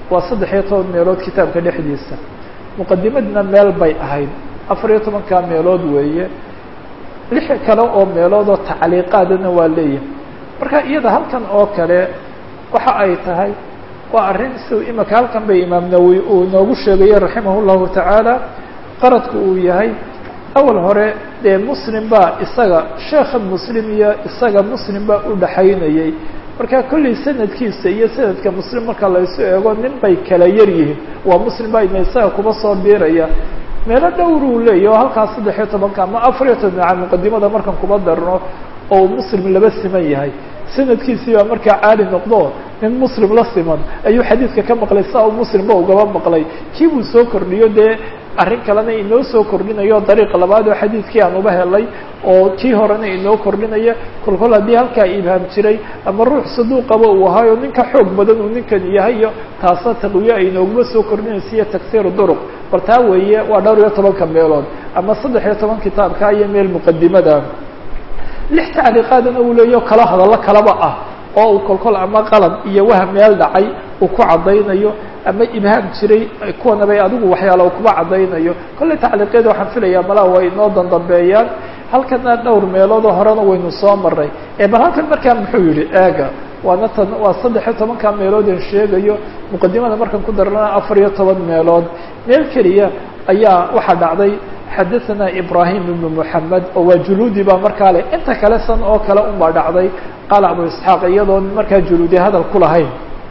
waa saddex iyo toban meelood kitaabka dhexdiisa muqadimadna meel bay ahayd afar iyo tobankaa meelood weeye lix kale oo meelood oo tacliiqaadana waa leeyahay marka iyada halkan oo kale waxa ay tahay waa arrin si imika halkan bay imaam nawowi uu inoogu sheegayo raximah llahu tacaala qaradku uu yahay awal hore dee muslim baa isaga sheekha muslim iyo isaga muslim baa u dhaxaynayay marka kollay sanadkiisa iyo sanadka muslim marka laysu eego nin bay kala yar yihiin waa muslim baa ina isaga kuba soo biiraya meelo dhowruu leeyahy oo halkaas saddex iyo tobanka ama afar iyo toban aa muqadimada markan kuba darno oo uu muslim laba siman yahay sanadkiisii baa markaa caali noqdo nin muslim la siman ayuu xadiidka ka maqlay saa uu muslimba ugaba maqlay kii buu soo kordhiyo dee arrin kalena inoo soo kordhinayo dariiqa labaad oo xadiidkii aan uba helay oo kii horena inoo kordhinaya kol kol haddii halkaa ibhaam jiray ama ruux saduuqaba uu ahaayo ninka xoog badan uu ninkan yahay iyo taasna taqwiye ay inooguma soo kordhinaysa iyo tagsiir duruq bal taa weeye waa dhowr iyo tobanka meelood ama saddex iyo toban kitaabka iyo meel muqadimada lix tacliiqaadana uu leeyaho kala hadallo kalaba ah oo uu kolkol ama qalad iyo wah meel dhacay uu ku caddaynayo ama ibhaam jiray kuwana bay adigu waxyaala uu kuba caddaynayo kolley tacliiqyada waxaan filayaa malaha way inoo dandambeeyaan halkana dhowr meeloodoo horena waynu soo maray ee bal halkan markaa muxuu yihi eega waana tan waa saddex iyo tobanka meeloodan sheegayo muqadimada markan ku darana afar iyo toban meelood meel keliya ayaa waxaa dhacday xadaثana ibrahim ibn mحamed oo waa juluudi baa markaa leh inta kale san oo kale un baa dhacday qaala abu isxaaq iyadoon markaa juluudi hadal ku lahayn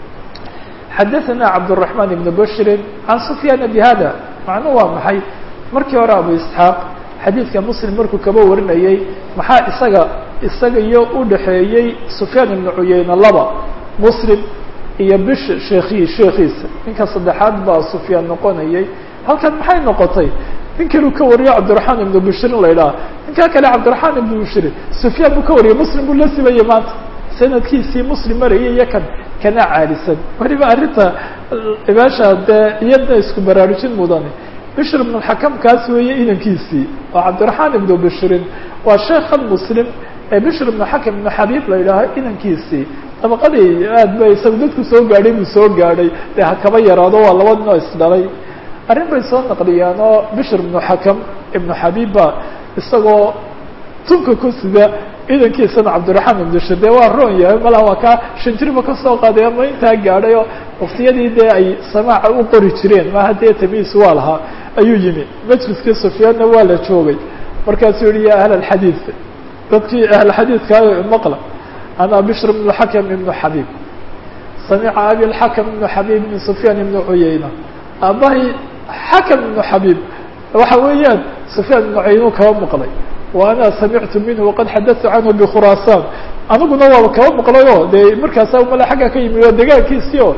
xadaثana cabdالرaحman ibn bashrin can sufyaan bhada macnuu waa maxay markii hore abu isxaaq xadiidka muslim markuu kaba warinayey maxaa isaga isaga iyo u dhaxeeyey sufyaan ibnu cuyeyne laba muslim iyo bish sheekhi sheekiisa ninka saddexaad baa sufyaan noqonayay halkan maxay noqotay nin kanuu ka wariyo cabdiraxmaan ibnu bishrin la idhaha ninkaa kale cabdiraxmaan ibnu bishrin sufyaan buu ka wariyay muslim buu la simayey maanta sanadkiisii muslim marayay iyo kan kana caalisan weliba arrinta meesha dee iyadna isku baraarujin mudane bishr ibn xakam kaas weeye inankiisii oo cabdiraxmaan ibnu bishrin waa sheekhan muslim ee bishr ibnu xakam ibnu xabiib la yidhaaho inankiisii dabaqadii aad ba isagu dadku soo gaadhay buu soo gaadhay dee hakaba yaraado waa laba nin oo isdhalay arrin bay soo naqliyaan oo bishr ibnu xakam ibnu xabiibba isagoo tunka ku sida idankiisana cabdiraxmaan ibnu shir dee waa roon yahay malaha waa kaa shanjiriba kasoo qaaday ama intaa gaadhay oo waktiyadii dee ay samaaca u qori jireen maaha dee tamiis waa lahaa ayuu yimi majliskii sufyaanna waa la joogay markaasuu yihi ya ahl alxadiid dadkii ahlxadiidkaayo maqla ana bishr ibnu xakam ibnu xabiib samica abi lxakam ibnu xabiib ibn sufyaan ibnu cuyeyna aabahay xakam ibnu xabiib waxa weeyaan sufyaan ibnu cuyeynu kaba maqlay wa ana samictu minhu waqad xadatu canhu bikhuraasaan aniguna waaba kaba maqlay o dee markaasa male xagga ka yimid waa degaankiisii o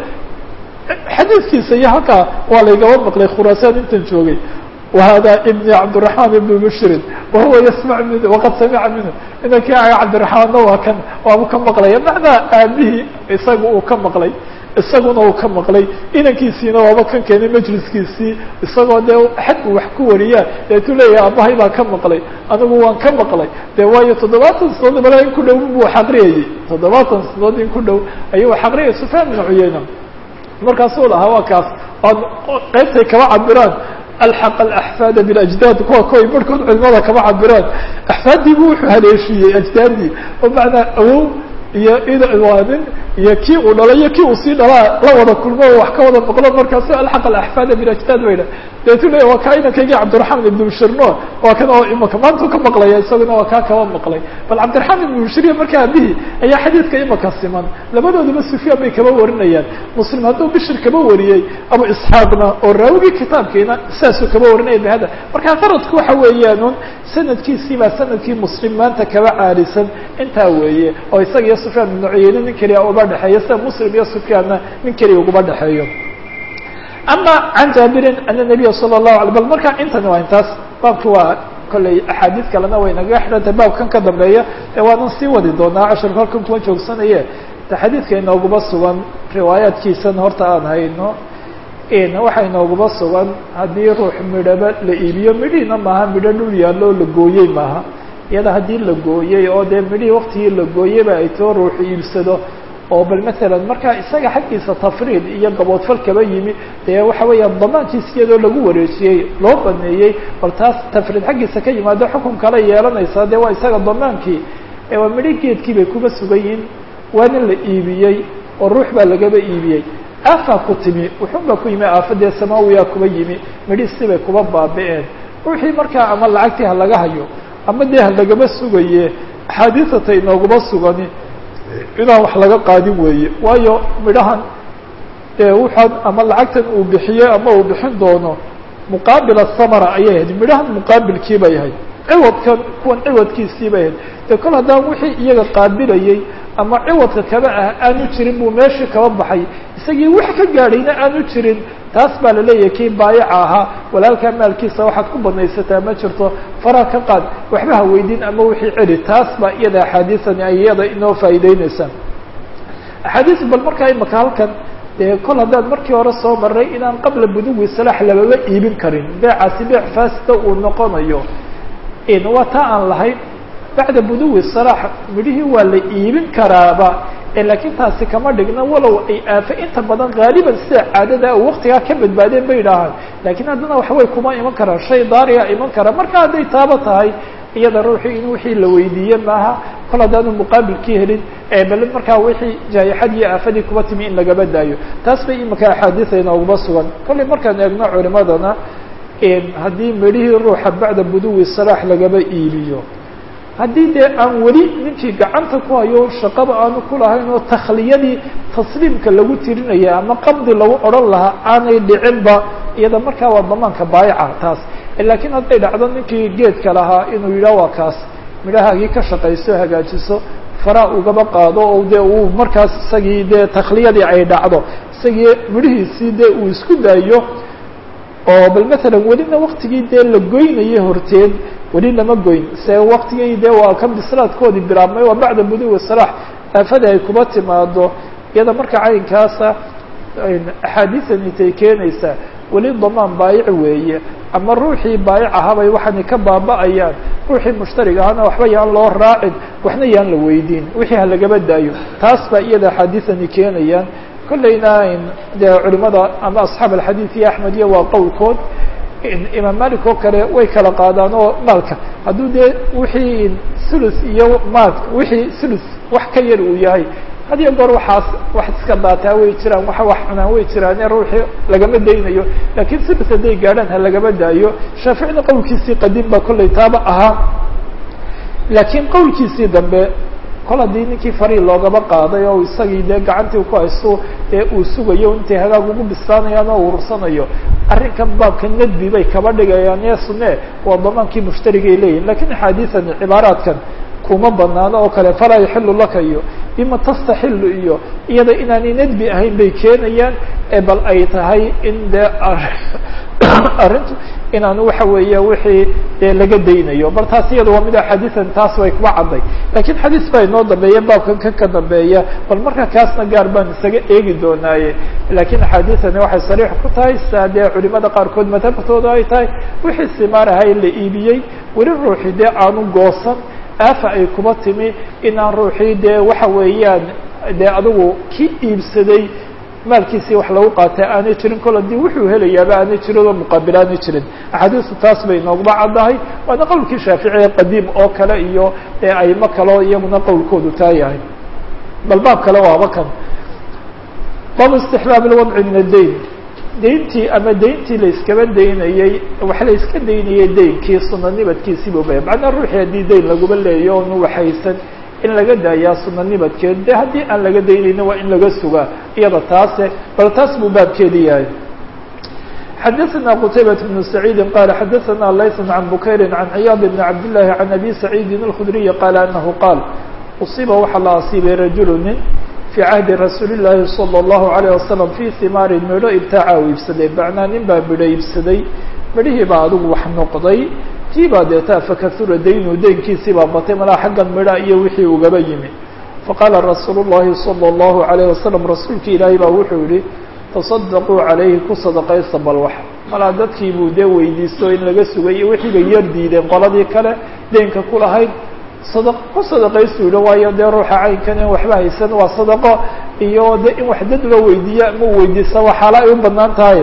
xadiidkiisa iyo halkaa waa laygaba maqlay khuraasaan intan joogay wahada ibni cabdiraحman ibn bshrin wahuwa yasmac min waqad samica minhu inankii aga cabdiraحmaanna waa kan waabu ka maqlaya macnaa aabihii isaga uu ka maqlay isaguna uu ka maqlay inankiisiina waaba kan keenay majliskiisii isagoo dee xadku wax ku wariyaa deetuu leeyahay aabahay baa ka maqlay anigu waan ka maqlay dee waayo toddobaatan sanadood mala in ku dhow buu xaqriyayey toddobaatan sanadood in ku dhow ayuu xaqriyay sufyaan ibn cuyeyna markaasuu lahaa waa kaas ood qaybtay kaba cabiraan alxaq alaxfaada biljdaad kuwa kuway barhkood culimada kama cabiraan axfaaddii bu wuxuu haleeshiiyey ajdaaddii oo macnaa awow iyo idwaanin iyo kii uu dhalay iyo kii uu sii dhalaa la wada kulmo o wax ka wada maqlo markaasu alxaq alaxfaada bilajdaad bay dhah deetu leya waa kaa inankaygii cabdiraxmaan ibnu bishirno waa kan oo imaka maantuu ka maqlaya isaguna waa kaa kaba maqlay bal cabdiraxmaan ibnu bishiriya markaa aabihii ayaa xadiidka imaka siman labadooduba sufyaan bay kaba warinayaan muslim hadduu bishir kaba wariyey abu isxaaqna oo raawigii kitaabkiina saasuu kaba warinaya bihada markaa qaradku waxa weeyaanun sanadkiisii baa sanadkii muslim maanta kaba caalisan intaa weeye oo isaga iyo sufyaan ibnu cuyeyne nin keliya uba dhexeeyo sida muslim iyo sufyaanna nin keliya uguba dhexeeyo ama can jaabirin ana nabiya sala allahu alay bal markaa intani waa intaas baabki waa kolley axaadiid kalena way nagaga xidhantay baabkan ka dambeeya ee waanan sii wadi doonaa cashirka halkan kuma joogsanaye ta xadiidka inooguba sugan riwaayaadkiisan horta aan hayno waxaa inooguba sugan haddii ruux midhaba la iibiyo midhiina maaha midho dhul yaallo la gooyey maaha iyada haddii la gooyey oo dee midhihii waktigii la gooyeyba ay too ruux iibsado oo bal maalan markaa isaga xaggiisa tafriid iyo gaboodfal kaba yimi dee waxa weeyaan damaankiis iyadoo lagu wareejiyey loo baneeyey bal taas tafriid xaggiisa ka yimaado xukun kale yeelanaysaa dee waa isaga damaankii waa midho geedkii bay kuba sugan yihiin waana la iibiyey oo ruux baa lagaba iibiyey aafaa ku timi wuxun baa ku yimi aafadee samaawiyaa kuba yimi midhiisi bay kuba baabi'een ruuxii markaa ama lacagtii ha laga hayo ama dee ha lagaba sugaye axaadiisata inooguma sugani inaan wax laga qaadin weeye waayo midhahan dee wuxaan ama lacagtan uu bixiyey ama uu bixin doono muqaabil asamara ayay ahayd midhahan muqaabilkii bay ahayd ciwadkan kuwan ciwadkiisii bay ahayd dee kol haddaan wixii iyaga qaabilayey ama ciwadka kaba ah aanu jirin buu meeshii kaba baxay isagii wax ka gaadhayna aanu jirin taas baa la leeyahay kii baayaca ahaa walaalkaa maalkiisa waxaad ku banaysataa ma jirto faraha ka qaad waxba ha weydin ama wixii celi taas baa iyada axaadiisani ay iyada inoo faa'iideyneysaa axaadiis bal markaa imaka halkan dee kol haddaad markii hore soo maray inaan qabla buduwi salaax lababa iibin karin beecaasi beec faasida uu noqonayo waa taa aan lahayn bacda buduwi salaax midhihii waa la iibin karaaba laakiin taasi kama dhigna walow ay aafo inta badan haaliban sida caadada waktigaa ka badbaadeen bay idhaahaan laakiin haddana waxbay kuma iman karaan shay daariga iman kara marka hadday taaba tahay iyada ruuxii in wixii la weydiiye maaha kol haddaanu muqaabilkii helin bal markaa wixii jaayixadii aafadii kuba timi in lagaba daayo taas bay imika axaadiisa inooguma sugan kollay markaan eegno culimadana haddii midhihii ruuxa bacda buduwi salaax lagaba iibiyo haddii dee aan weli ninkii gacanta ku hayo shaqaba aanu ku lahayn oo takhliyadii tasliimka lagu tirinaya ama qabdi lagu odhan lahaa aanay dhicinba iyada markaa waa damaanka baayaca taas laakiin hadday dhacdo ninkii geedka lahaa inuu yidhah waa kaas midhahaagii ka shaqayso hagaajiso faraa ugaba qaado oo dee uu markaas isagii dee takhliyadii ay dhacdo isagii midhihiisii dee uu isku daayo oo bal matalan welina waktigii dee la goynayay horteed weli lama goyn se waktigii dee waa kan bislaadkoodii bilaabmay waa bacda buduwi salaax aafada ay kuba timaado iyada marka caynkaasa axaadiisani tay keenaysaa weli damaan baayic weeye ama ruuxii baayic ahaabay waxaanay ka baaba'ayaan ruuxii mushtarig ahana waxba yaan loo raacin waxna yaan la weydiin wixii ha lagaba daayo taas baa iyada axaadiisani keenayaan kollayna dee culimada ama asxaab alxadiid iyo axmed iyo waa qowlkood imaam malik oo kale way kala qaadaan oo maalka hadduu dee wixii sulus iyo maal wixii sulus wax ka yar uu yahay had iyo goor waxaas wax iska daataa way jiraan waxa wax cunaan way jiraan ee ruuxii lagama daynayo laakiin sulus hadday gaadhaan ha lagama daayo shaaficina qowlkiisii qadiim baa kollay taaba ahaa laakiin qowlkiisii dambe kol haddii ninkii farii loogaba qaaday oo isagii dee gacantii ku haysto ee uu sugayo intay hagaag ugu bislaanayaan oo urursanayo arrinkan baabka nadbi bay kaba dhigayaan ee sune waa damaankii mushtarigay leeyihin lakiin axaadiisan cibaaraadkan kuma banaano oo kale falaa yaxilu laka iyo bima tastaxilu iyo iyada inaanay nadbi ahayn bay keenayaan ee bal ay tahay in dee arrintu inaanu waxa weeye wixii dee laga daynayo bal taas iyada waa mid axaadiisan taas way kuba cadday lakiin xadiis baa inoo dambeeya baabkan kan ka dambeeya bal marka kaasna gaar baan isaga eegi doonaaye lakiin axaadiisani waxay sariix ku tahay saa dee culimada qaarkood madhabtooda ay tahay wixii simaarahay la iibiyey weli ruuxii dee aanu goosan aafa ay kuba timi inaan ruuxii dee waxa weeyaan dee adigu ki iibsaday maalkiisii wax lagu qaatay aanay jirin kol haddii wuxuu helayaaba aanay jirin oo muqaabil aanay jirin axaadiistu taas bay nooguma caddahay waana qowlkii shaaficiye qadiim oo kale iyo ee aimo kaleo iyaguna qowlkoodu taa yahay bal baab kale waaba kan baabu istixbaab lwadci min addayn dayntii ama dayntii la iskaba daynayey wax la iska daynayay daynkii suna nibadkiisiibu baya macnaa ruuxii haddii dayn laguma leeyo onu waxaysan in laga daayaa suna nibadkeed de haddii aan laga daynayna waa in laga sugaa iyada taase bal taas buu baabkeedi yahay xadaثna qtaybaة بن سacيidi qala xadaثna layث عan bukayri عan ciyaad بn cabd لlahi عan abi سacيidi الkhdriyi qala anahu qaal uصiba waxaa la asiibay rajulu nin fii cahdi rasuuli الlahi salى الlahu عalيه wasalam fii himaarin midho ibtaaca u iibsaday macnaa nin baa midho iibsaday midhihii baa adigu wax noqday tii baa deetaa fakahura daynu daynkiisii baa batay malaa xaggan midha iyo wixii ugaba yimi faqaala rasuulu الlahi salى الlahu عalيه wasalam rasuulki ilaahay baa wuxuu yihi taصadaquu calayhi ku sadaqaysa bal wax malaa dadkii buu dee weydiisto in laga sugay iyo wixii bay yar diideen qoladii kale deynka ku lahayd sadaq ku sadaqaystu yihi waayo dee ruuxa caynkan in waxba haysan waa sadaqo iyo de in wax dad loo weydiiyo ama u weydiisa waxaala ay u banaan tahay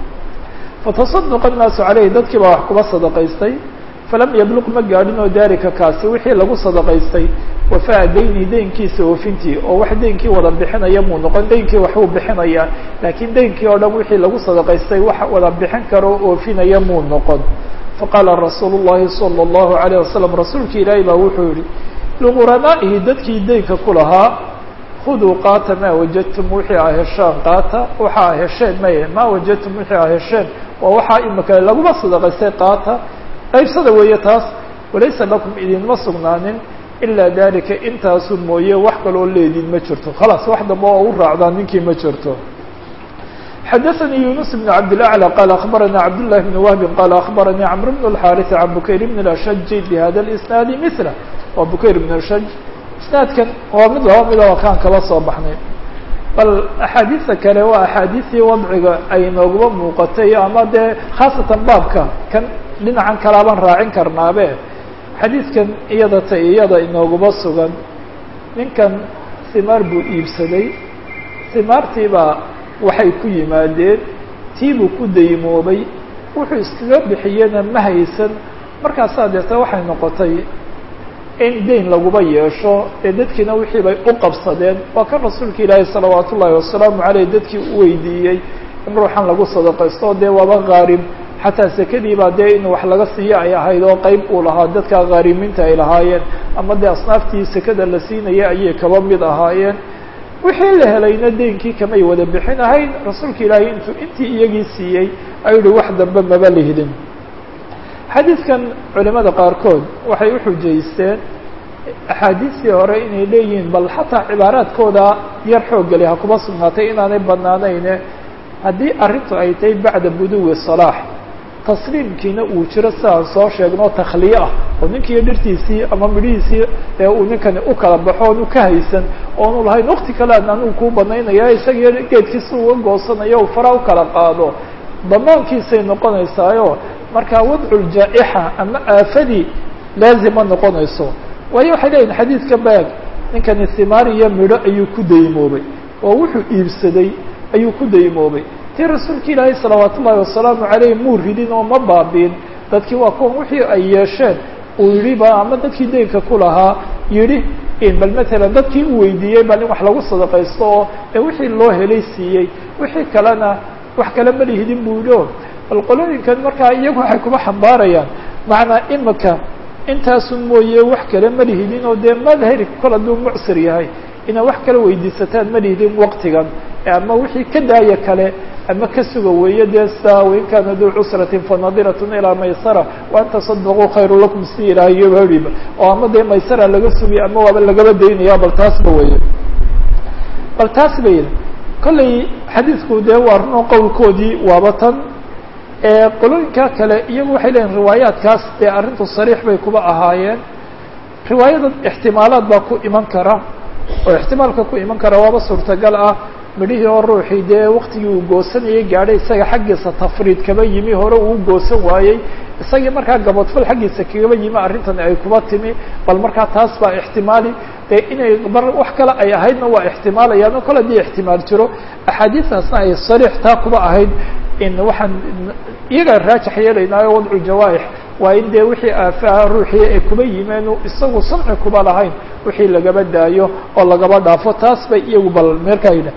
fatasaduqa annaasu caleyhi dadkii baa wax kuba sadaqaystay falam yabluq ma gaadhin oo daarika kaasi wixii lagu sadaqaystay wafaa dayni deynkiisa oofintii oo wax deynkii wada bixinaya muu noqon deynkii waxbuu bixinayaa laakiin deynkii oo dhan wixii lagu sadaqaystay wax wada bixin karo o oofinaya muu noqon faqaala rasuulu llahi sala allahu alayh wasalam rasuulki ilaahi baa wuxuu yihi liquranaa'ihi dadkii deynka ku lahaa khuduu qaata maa wajadtum wixii a heshaan qaata waxa a hesheen maye maa wajadtum wixii a hesheen waa waxaa imika laguma sadaqaystay qaata qaybsada weeye taas walaysa lakum idinma sugnaanin ilaa dalika intaasu mooye wax kaloo leediin ma jirto khalaas wax dambe oo u raacdaan ninkii ma jirto xadaثnي يuنس بن عبد الأعلى qال أخبرnا عبد الله بن وهب qال أخبرني عمرو بن الحارث عن بكير بن الأشج بhda الإسناaد مثله waa بكير بن الشج isناadkan waa mid laba mid oo kaan kala soo baxnay bal أxaadiista kale waa أxaadiistii wadciga ay nooguba muuqatay ama dee khaasatan baabka kan dhinacan kalaabaan raacin karnaabe xadiidkan iyada ta iyada inooguba sugan ninkan simaar buu iibsaday simaartiibaa waxay ku yimaadeen tiibuu ku daymoobay wuxuu iskaga bixiyena ma haysan markaasaa deeta waxay noqotay in dayn laguba yeesho ee dadkiina wixii bay u qabsadeen waa kan rasuulka ilaahi salawaat ullaahi wasalaamu caleyh dadkii u weydiiyey in ruuxan lagu sadaqaysto dee waaba qaarib xataa sekadii baa dee in wax laga siiyo ay ahayd oo qeyb uu lahaa dadka qaarimiinta ay lahaayeen ama dee asnaaftii sekada la siinaya ayay kaba mid ahaayeen wixii la helayna deynkii kamay wada bixin ahayn rasuulka ilaahay intuu intii iyagii siiyey ayuu yihi wax dambe maba lihdin xadiidkan culimada qaarkood waxay uxujaysteen axaadiistii hore inay leeyihiin bal xataa cibaaraadkooda yar xooggeli ha kuma sugnaatay inaanay banaanayne haddii arrintu ay tahay bacda buduwi salaax tasliimkiina uu jiro sidaan soo sheegno takhliye ah oo ninkiiyo dhirtiisii ama midhihiisii ee uu ninkani u kala baxo oonu ka haysan oonu lahayn wakti kale an anigu kuu banaynaya isagiyo geedkiisa uga goosanayo u fara u kala qaado damaankiisay noqonaysaayo markaa wadculjaa'ixa ama aafadii laazima noqonayso waayo waxay leeyihin xadiidka baag ninkani simaar iyo midho ayuu ku daymoobay oo wuxuu iibsaday ayuu ku daymoobay tii rasuulka ilaahay salawaat ullaahi wasalaamu caleyh muu ridin oo ma baabiin dadkii waa kuwan wixii ay yeesheen uu yihi ba ama dadkii deynka ku lahaa yidhi bal matalan dadkii u weydiiyey bal in wax lagu sadaqaysto oo ee wixii loo helay siiyey wixii kalena wax kale ma lihidin buu yihi o bal qolooyinkan markaa iyagu waxay kuma xambaarayaan macnaa imika intaasu mooye wax kale ma lihidin oo dee madhari kol hadduu mucsir yahay inaad wax kala weydiisataan ma lihidin waktigan ama wixii ka daaya kale ama ka suga weeye dee saa wain kaana duu cusratin fanadiratun ilaa maysara waan tasadaquu khayru lakum si ilaahayoba horiba oo ama dee maysara laga sugaya ama waaba lagaba daynaya bal taasba weye bal taas ba yidhi kollay xadiidku dee waa runo qowlkoodii waaba tan qolooyinka kale iyagu waxay leeyihin riwaayaadkaas dee arrintu sariix bay kuba ahaayeen riwaayada ixtimaalaad baa ku iman kara oo ixtimaalka ku iman kara waaba suurtagal ah midhihii oo ruuxii dee waktigii uu goosanayay gaadhay isaga xaggiisa tafriid kaba yimi hore uu goosan waayey isagii markaa gabadfal xaggiisa kagaba yimi arrintan ay kuba timi bal markaa taas baa ixtimaali dee inay mar wax kale ay ahaydna waa ixtimaalayaan oo kale haddii ixtimaal jiro axaadiistaasna ay sariix taa kuba ahayd in waxaan iyagaa raajix yeelaynaayo wadcu jawaaix waa in dee wixii aafaa ruuxii ay kuba yimeen isagu samci kuba lahayn wixii lagaba daayo oo lagaba dhaafo taas bay iyagu bal meerkaa yidha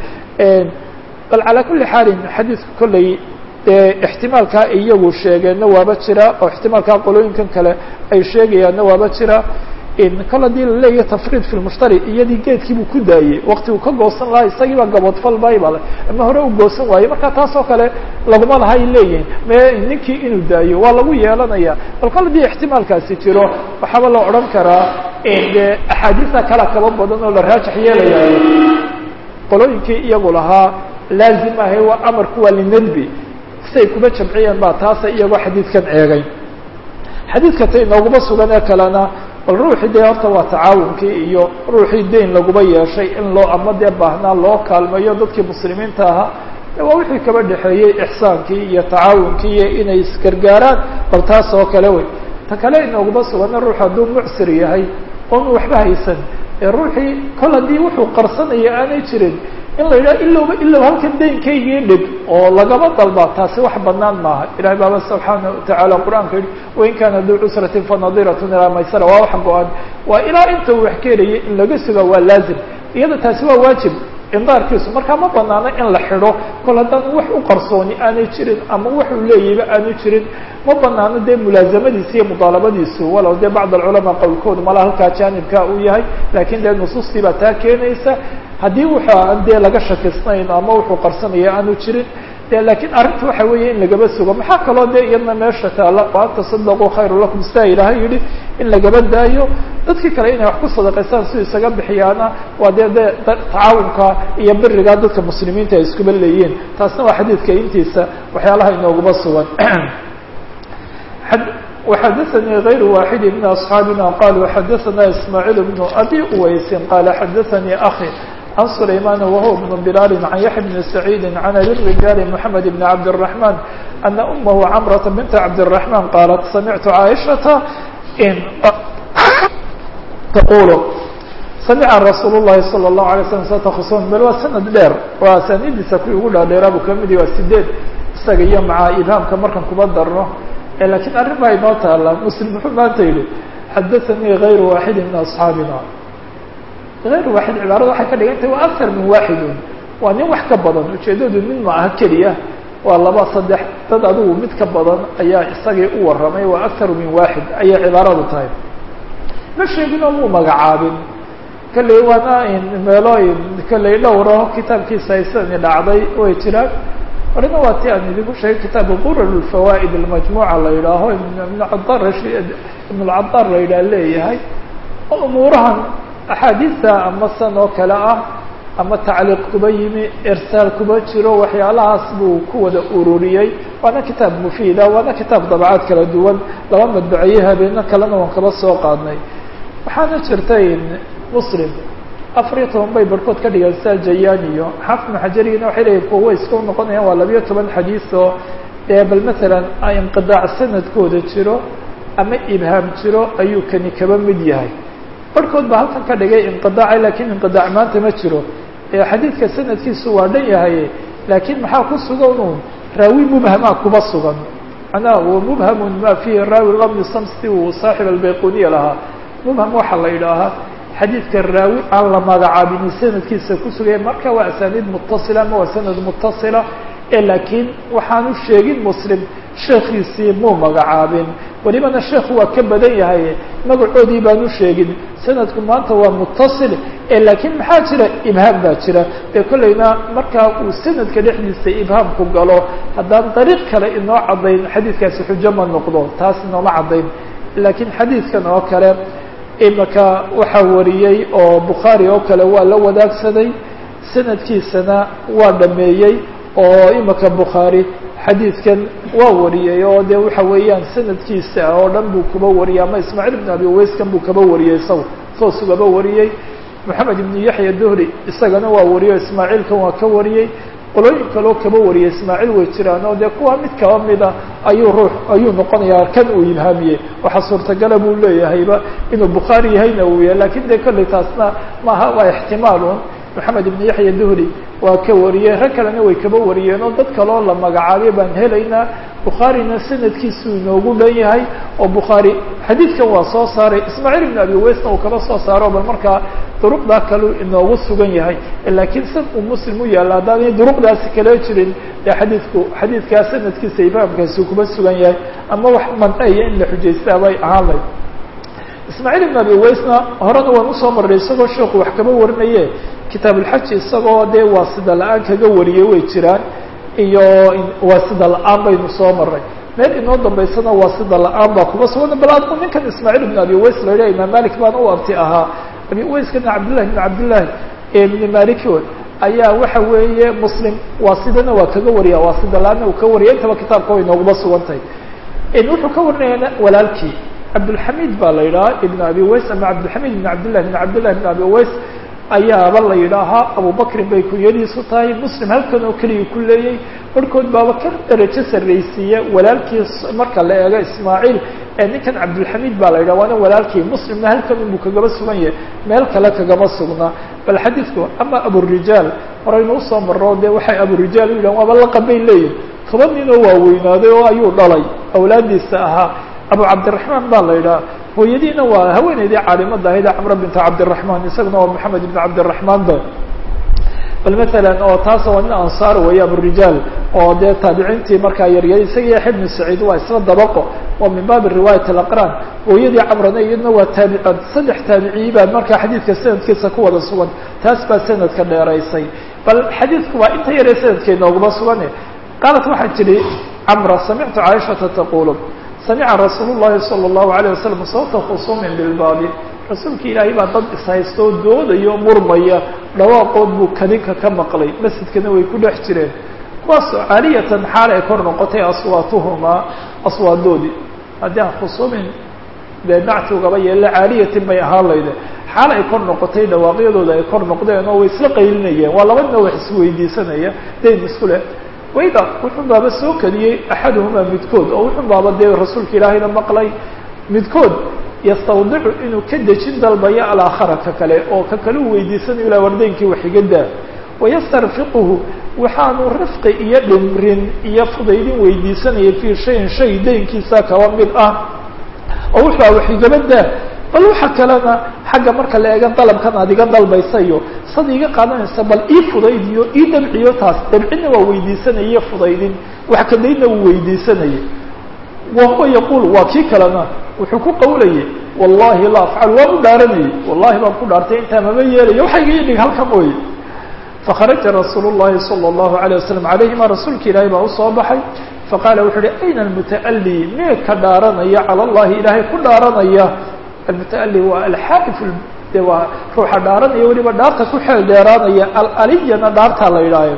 bal calaa kulli xaalin xadiidku kolley dee ixtimaalkaa ay iyagu sheegeenna waaba jira oo ixtimaalkaa qolooyinkan kale ay sheegayaanna waaba jira kol haddii laleeyahay tafriid fi lmushtari iyadii geedkiibuu ku daayey wakti uu ka goosan lahaa isagii baa gaboodfal baybale ama hore uu goosan waayey marka taas oo kale laguma laha ay leeyihin me ninkii inuu daayo waa lagu yeelanaya bal kol haddii ixtimaalkaasi jiro waxaaba la odhan karaa dee axaadiista kala kaba badan oo la raajix yeelayayo qolooyinkii iyagu lahaa laazim ahay waa amarku waa linadbi siay kuma jamciyeen ba taasa iyagoo xadiidkan eegay xadiidka ta inooguma sugan ee kalena bal ruuxii dee horta waa tacaawunkii iyo ruuxii deyn laguba yeeshay in loo ama dee baahnaa loo kaalmeeyo dadkii muslimiinta ahaa waa wixii kaba dhexeeyey ixsaankii iyo tacaawunkii iyo inay isgargaaraan bal taas oo kale wey ta kale inooguma sugana ruux hadduu mucsir yahay oonu waxba haysan ee ruuxii kol haddii wuxuu qarsanaya aanay jirin in la yidhaha ilowba ilow halkan daynkaygii dhig oo lagaba dalba taasi wax banaan maaha ilahay baaba subxaana watacaala qur-aanka yihi wain kaana duu cusratin fanadiratun ilaa maysara waa wax go-an waa ilaa inta uu wax keenayay in laga suga waa laazim iyada taasi waa waajib indaarkiisu markaa ma banaano in la xidho kol haddaan wax u qarsooni aanay jirin ama waxuu leeyahayba aanu jirin ma banaano dee mulaasamadiisa iyo mudaalabadiisu walow dee bacd alculamaa qowlkoodu mala halkaa jaanibka uu yahay lakin dee nusuustii baa taa keenaysa haddii wuxu aan dee laga shakisnayn ama wuxuu qarsanaya aanu jirin de lakiin arrinta waxa weeye in lagaba sugo maxaa kaloo dee iyadna meesha taala waan tasadaquu khayru lakum sidaa ilaahay yihi in lagaba daayo dadkii kale inay wax ku sadaqaystaan si isaga bixiyaana waa dee de tacaawunka iyo biriga dadka muslimiinta ay iskuba leeyihiin taasna waa xadiidka intiisa waxyaalaha inooguba sugan وxadثnي غayr واxد من أصحاaبنا qال وxadثna إسماعيل بن أbي uweyس qال xadثnي أخي عن سليمان وهو بن بلال عن يحيى بن سعيد عن أبي الرجال محمد بن عبد الرحمن أن أمه عمرة بنت عبد الرحمن قالت سمعت عائشة إن تقول سمع رsuuل اللhi صلى الله عليه وسلم ستخصون bl waa سند dheer waa أسانidiisa kuwii ugu dhaadheeraabu kamidi waa sideed isaga iyo maca ibhaamka markan kuba darno lakiin arrin baa inoo taala mslim muxuu maanta yihi xadaثnii غayr waaxidi min أصxaabina غayr waaxid cibaarada waxay ka dhigan tahay waa akar min waaxidun waa nin wax ka badan ujeedadu nin ma aha keliya waa laba saddex dad adigu mid ka badan ayaa isagii u warramay waa akaru min waaxid ayay cibaaradu tahay ma sheegin oo muu magacaabin kalley waana meelooyin kalley dhowro kitaabkiisa aysadani dhacday way jiraan horena waa ti aan idinku sheegay kitaabka qurar lfawaa'id almajmuuca la yidhaaho ibn cadar ibn lcadar la yidhaha leeyahay oo umuurahan axaadiista ama san oo kale ah ama tacliiq kuba yimi irsaal kuba jiro waxyaalahaas buu ku wada ururiyey waana kitaab mufiida waana kitaab dabacaad kala duwan laba madbaceeye habeeno kalena waan kaba soo qaadnay waxaana jirtay muslim afar iyo toban bay barhkood ka dhigeen sia jayan iyo xaafid maxajarigina waxay leeyihin kuwa way iska noqonayaan waa labiyo toban xadiis oo dee bal masalan inqidaac sanadkooda jiro ama ibhaam jiro ayuu kani kaba mid yahay barhkood baa halkan ka dhigay inqidaaca lakiin inqidaac maanta ma jiro xadiidka sanadkiisu waa dhan yahay laakiin maxaa ku sugan un raawi mubhamaa kuba sugan macnaha wa mubhamun ma fihi raawi lam yusam si uu saaxib albayquniya lahaa mubham waxaa la yidhaahaa xadiidka raawi aan la magacaabinin sanadkiisa ku sugaya marka waa asaaniid mutasila ama waa sanad mutasila ee laakiin waxaanu sheegin muslim sheekiisii muu magacaabin welibana sheekhu waa ka badan yahay magacoodii baanu sheegin sanadku maanta waa mutasil ee laakiin maxaa jira ibhaam baa jira dee kollayna markaa uu sanadka dhexdiisa ibhaamku galo haddaan dariiq kale inoo caddayn xadiidkaasi xujo ma noqdo taas inooma caddayn laakiin xadiidkan oo kale imaka waxaa wariyey oo bukhaari oo kale waa la wadaagsaday sanadkiisana waa dhameeyey oo imaka bukhaari xadiidkan waa wariyey oo de waxa weeyaan sanadkiisa oo dhan buu kaba wariyey ama ismaaciil ibn abi wayskan buu kaba wariyey isaga toos ugaba wariyey moxamed ibn yaxya duhri isagana waa wariyey o ismaaciilkan waa ka wariyey qolooyin kaloo kaba wariyey ismaaciil way jiraan oo dee kuwa mid kaba mida ayuu ruux ayuu noqonayaa kan uu ibhaamiyey waxaa suurtagala buu leeyahayba inuu bukhaari yahayna uu yahay lakin dee kolley taasna maaha waa ixtimaalun moxamed ibn yaxya duhri waa ka wariyey rag kalena way kaba wariyeen oo dad kaloo la magacaabay baan helaynaa bukhaarina sanadkiisuu inoogu dhan yahay oo bukhaari xadiidkan waa soo saaray ismaaciil ibn abi waysna uu kaba soo saaro bal markaa duruqdaa kaleu inoogu sugan yahay laakiin sad uu muslim u yaalla haddaanay duruqdaasi kala jirin dee xadiidku xadiidkaa sanadkiisa ifahamkaasi kuba sugan yahay ama wax manceya in la xujaystaa bay ahaan layd ismaaciil ibn abi waysna horena waan usoo marray isagoo sheekhu wax kaba warinaye kitaabulxaji isagoo dee waasida la-aan kaga wariyey way jiraan iyo waasida la-aan baynu soo maray meel inoo dambaysana waasida la-aan baa kuba sugan bal adku ninkan ismaaciil ibn abi ways la yidhaha imaam malik baana u abti ahaa abi wayskana cabdillahi ibn cabdillahi ibni maliki ayaa waxa weeye muslim waasidana waa kaga wariya waasida la-aanna uu ka wariya intaba kitaabka way nooguma sugan tahay wuxuu ka warinaya walaalkii cabdulxamid baa la yidhaha ibn abi ways ama cabdilxamid ibn cabdillahi ibn cabdillahi ibn abi ways ayaaba la yidhaahaa abubakrin bay kunyadiisu tahay muslim halkan oo keliya ku leeyay barhkood baaba ka darajo sarraysiiya walaalkiis marka la eego ismaaciil ee ninkan cabdulxamiid baa la yidhaha waana walaalkii muslimna halkan unbuu kagaba sugan yahay meel kale kagama sugnaa bal xadiidku ama aburijaal horaynu usoo marro dee waxay aburijaal u yidhahan waaba laqab bay leeyihin toban nin oo waaweynaaday oo ayuu dhalay awlaadiisa ahaa abu cabdiraxmaan baa la yidhaha hooyadiina waa haweeneydii caalimada ahayd camra binta cabdiraxmaan isaguna waa maxamed ibn cabdiraxmaan ba bal matalan oo taas waa nin ansaar weeye aburijaal oo dee taabiciintii markaa yaryar isaga yaxya ibnu saciid waa isla dabaqo oo min baabi riwaayat alaqraan hooyadii camrana iyadna waa taabi saddex taabiciyi baa markaa xadiidka sanadkiisa ku wada sugan taas baa sanadka dheeraysay bal xadiidku waa inta yaree sanadkee nooguma sugane qaalat waxaa tidhi camra samictu caaishata taqulu samica rasuul llahi salى اllahu alayه wasalam sawta khusuumin bilbaabi rasuulka ilaahay baa dad ishaystoo doodayo murmaya dhawaaqood buu kadinka ka maqlay masjidkana way ku dhex jireen kuwaasoo caaliyatan xaal ay kor noqotay aswaatuhumaa aswaadoodii haddii aan khusuumin dee nactugaba yeella caaliyatin bay ahaan layde xaal ay kor noqotay dhawaaqyadooda ay kor noqdeen oo way isla qaylinayeen waa labadina wax isweydiisanaya dayn isku leh wayda wuxuu baaba soo keliyey axaduhumaa midkood oo wuxuu baaba dee rasuulka ilaahayna maqlay midkood yastawdicu inuu ka dejin dalbayo alaakhara ka kale oo ka kale u weydiisanayo ilaa wardaynkii waxiga daa wayastarfiquhu waxaanu rifqi iyo dhimrin iyo fudaydin weydiisanaya fii shayin shay daynkiisa kaba mid ah oo wuxua waxigaba daa bal waxa kalena xagga marka la eega dalabkan aad iga dalbaysayo sad iga qaadanaysa bal ii fudaydiyo ii dabciyo taas dabcina waa weydiisanaya fudaydin wax kadaydna wuu weydiisanayay wa huwa yaquul waa kii kalena wuxuu ku qawlayay wallahi la afcal waan u dhaaranayay wallahi baan ku dhaartay intaa mama yeelayo waxa iga idhig halka mooye fakharaja rasuul llahi salى اllahu alayه wasalam calayhima rasuulka ilaahay baa usoo baxay faqaala wuxuu uhi ayna almuta'ali mee ka dhaaranaya cala allahi ilaahay ku dhaaranaya almuta'ali waa alxaalifu de waa ruuxa dhaaranaya weliba dhaarta ku xeel dheeraanaya alaliyana dhaartaa la yidhaayo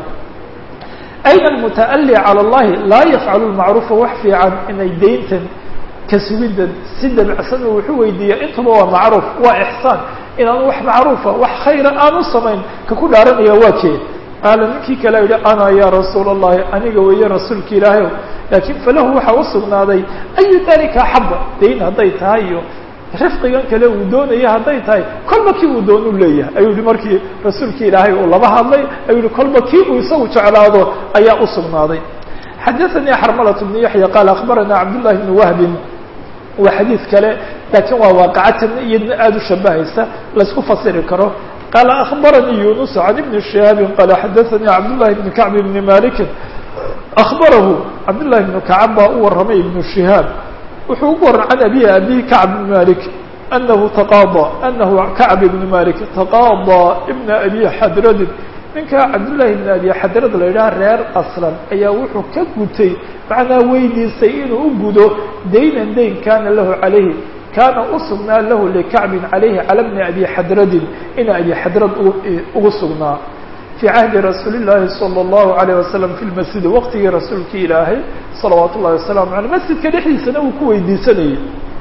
ayna almuta'ali cala allahi laa yafcalu lmacruufa wax fiican inay dayntan ka sugidda si dabicsan uu wuxuu weydiiya intuba waa macruuf waa ixsaan inaanu wax macruufa wax khayra aanu samayn ka ku dhaaranaya waa kee qaala ninkii kale yihi ana ya rasuula allahi aniga weeye rasuulka ilaahay laakiin falahu waxaa usugnaaday ayu dalika axaba dayn hadday tahay iyo rifqigan kale uu doonaya hadday tahay kolba kii uu doonu leeyahay ayuu yihi markii rasuulkii ilaahay uu laba hadlay ayuu yihi kolba kii uu isagu jeclaado ayaa usugnaaday xadaثanii xarmalة bn yaحya qaal akbarana cabdullahi bn wahbin waa xadiid kale laakiin waa waaqacatan iyadna aada u shabahaysa laysku fasiri karo qaala akbaranii yunus can ibni shihaabin qaala xadaثanii cabdullahi bni kacb bni malikin akbarahu cabdullahi bnu kacab baa u warramay ibnu shihaab wuxuu ugu waran can abihi abihi kacb bn malik anahu taqaada anahu kacb ibn malik taqaada ibna abi xadradin ninka cabdullahi ibn abi xadrad la yidhaha reer aslan ayaa wuxuu ka gutay macnaa weydiisay inuu u gudo daynan dayn kana lahu calayhi kaana usugnaa lahu likacbin calayhi cala bni abi xadradin ina abi xadrad ugu sugnaa fii cahdi rasuuli llaahi salى اllahu alayh wasalam fi lmasjidi waqtigii rasuulkii ilaahay salawaat ullahi wasalaamu aleyh masjidka dhexdiisana uu ku weydiisanayay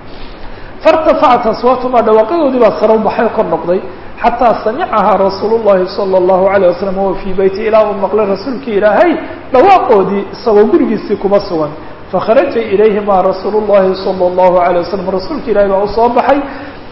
fairtafacat aswaatumaa dhawaaqadoodii baa saro baxay kor noqday xataa samicahaa rasuul llahi salى اllahu alayh wasalam wahuwa fii beyti ilaa uu maqlay rasuulkii ilaahay dhawaaqoodii isagoo gurigiisii kuma sugan fakharaja ilayhimaa rasuul llahi salى اllahu alayه wasalam rasuulka ilahay baa usoo baxay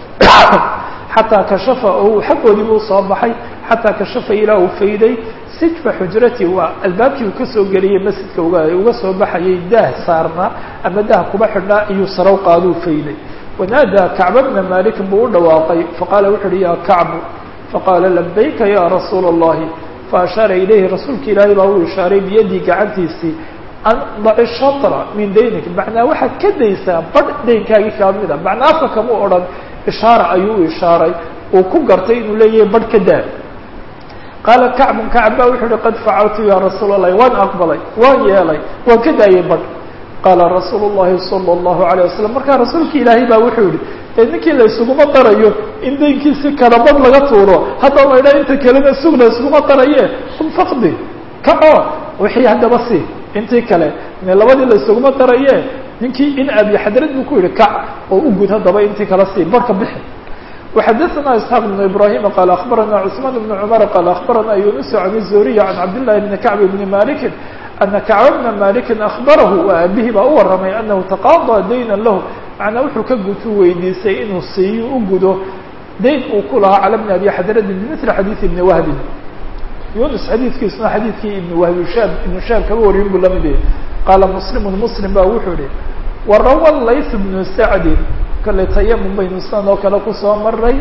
xataa kashafa o xaggoodiibu usoo baxay xataa kashafa ilaa uu fayday sijfa xujrati waa albaabkii uu kasoo geliyey masjidka uga uga soo baxayay daah saarnaa ama daah kuba xidhnaa iyuu sarow qaaduu fayday wanaadaa kacba bna malikin buu u dhawaaqay faqaala wuxu uhi ya kacbu faqaala labayka ya rasuula اllahi faashaara ilayhi rasuulka ilaahay baa uu ishaaray biyadii gacantiisii an daci shatra min daynik macnaa waxaad ka daysaa badh daynkaagii kaa mida macnaa afka kama odhan ishaara ayuu u ishaaray uu ku gartay inuu leeyahay badh ka daa qaala kacbun kacb ba wuxuu uhi qad facaltu ya rasuula allahi waan aqbalay waan yeelay waan ka daayay badh qaala rasuulu llahi sala allahu alayh wasalam markaa rasuulka ilaahay baa wuxuu yihi ee ninkii la isuguma darayo in daynkiisi kala badh laga tuuro hadda laydha inta kalena sug la iskuma daraye um fakdi kaco wixii haddaba si intii kale ne labadii la isuguma daraye ninkii in abi xadrad buu ku yihi kac oo u gud haddaba intii kala sii barhka bixi وxadثna isحاq بن ibrahim qال aخbarana cثman بن cmr qال aخbarana yunus عan الزuriي عan cabdالlahi بn kacb بn maliki ana kacb bna maliki aخbarahu waa abihi baa u waramay anahu taqaضى dayna lahu macnaa wuxuu ka gutu weydiisay inuu siiyo u gudo dayn uu ku lahaa cala bni abi xadradin bimili xadiiث ibni wahbin yunus xadiidkiisuna xadiidkii ibn wahbi shaab ibnu shaab kaba warin buu lamid yahay qaala muslimu muslim ba wuxuu ihi warawa layth bnu sacdin kale tayamum baynu sidan oo kale kusoo maray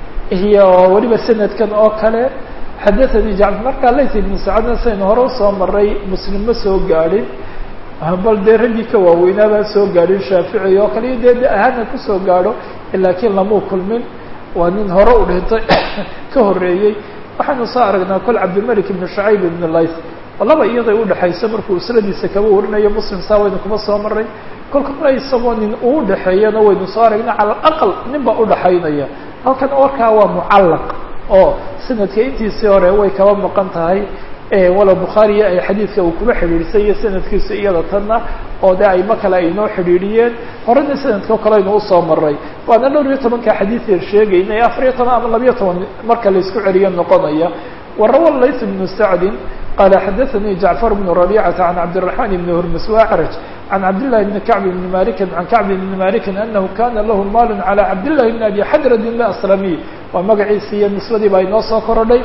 iyo weliba sanadkan oo kale xadathanii jacfar markaa layth ibnu sacadna saynu hore usoo maray muslim ma soo gaadhin bal dee raggii ka waaweynaa baan soo gaadhin shaafici oo kale iyo dee de ahaana kusoo gaadho laakiin lamuu kulmin waa nin hore u dhintay ka horeeyey waxaynu soo aragnaa kol cabdilmalik ibnu shacayb ibn layth laba iyaday udhexayso markuu usladiisa kaba warinayo muslim saa waynu kuma soo maray kolka kale isagoo nin uu udhexeeyana waynu soo aragnay cala alaqal nin baa udhexaynaya halkan warkaa waa mucallaq oo sanadka intiisii hore way kaba maqan tahay walow bukhaariya ay xadiidka uu kuba xidhiidhsay iyo sanadkiisu iyada tanna oo de ayma kale ay noo xidhiidhiyeen horena sanadka kale aynu usoo maray waana dhowr iyo tobanka xadiideer sheegaynay afariyo toban ama labiyo toban marka laisku celiyo noqonaya warawa layth bnu sacdin qala xadaثanii jacfar bnu rabicata can cabdالرaحman bni hurmus wacraj can cabdillahi bni kacb bni malikin can kacb bni malikin anahu kana lahu maal calى cabdillahi bni abi xadradin aslamiy waa magaciisi iyo nisbadii baa inoo soo korodhay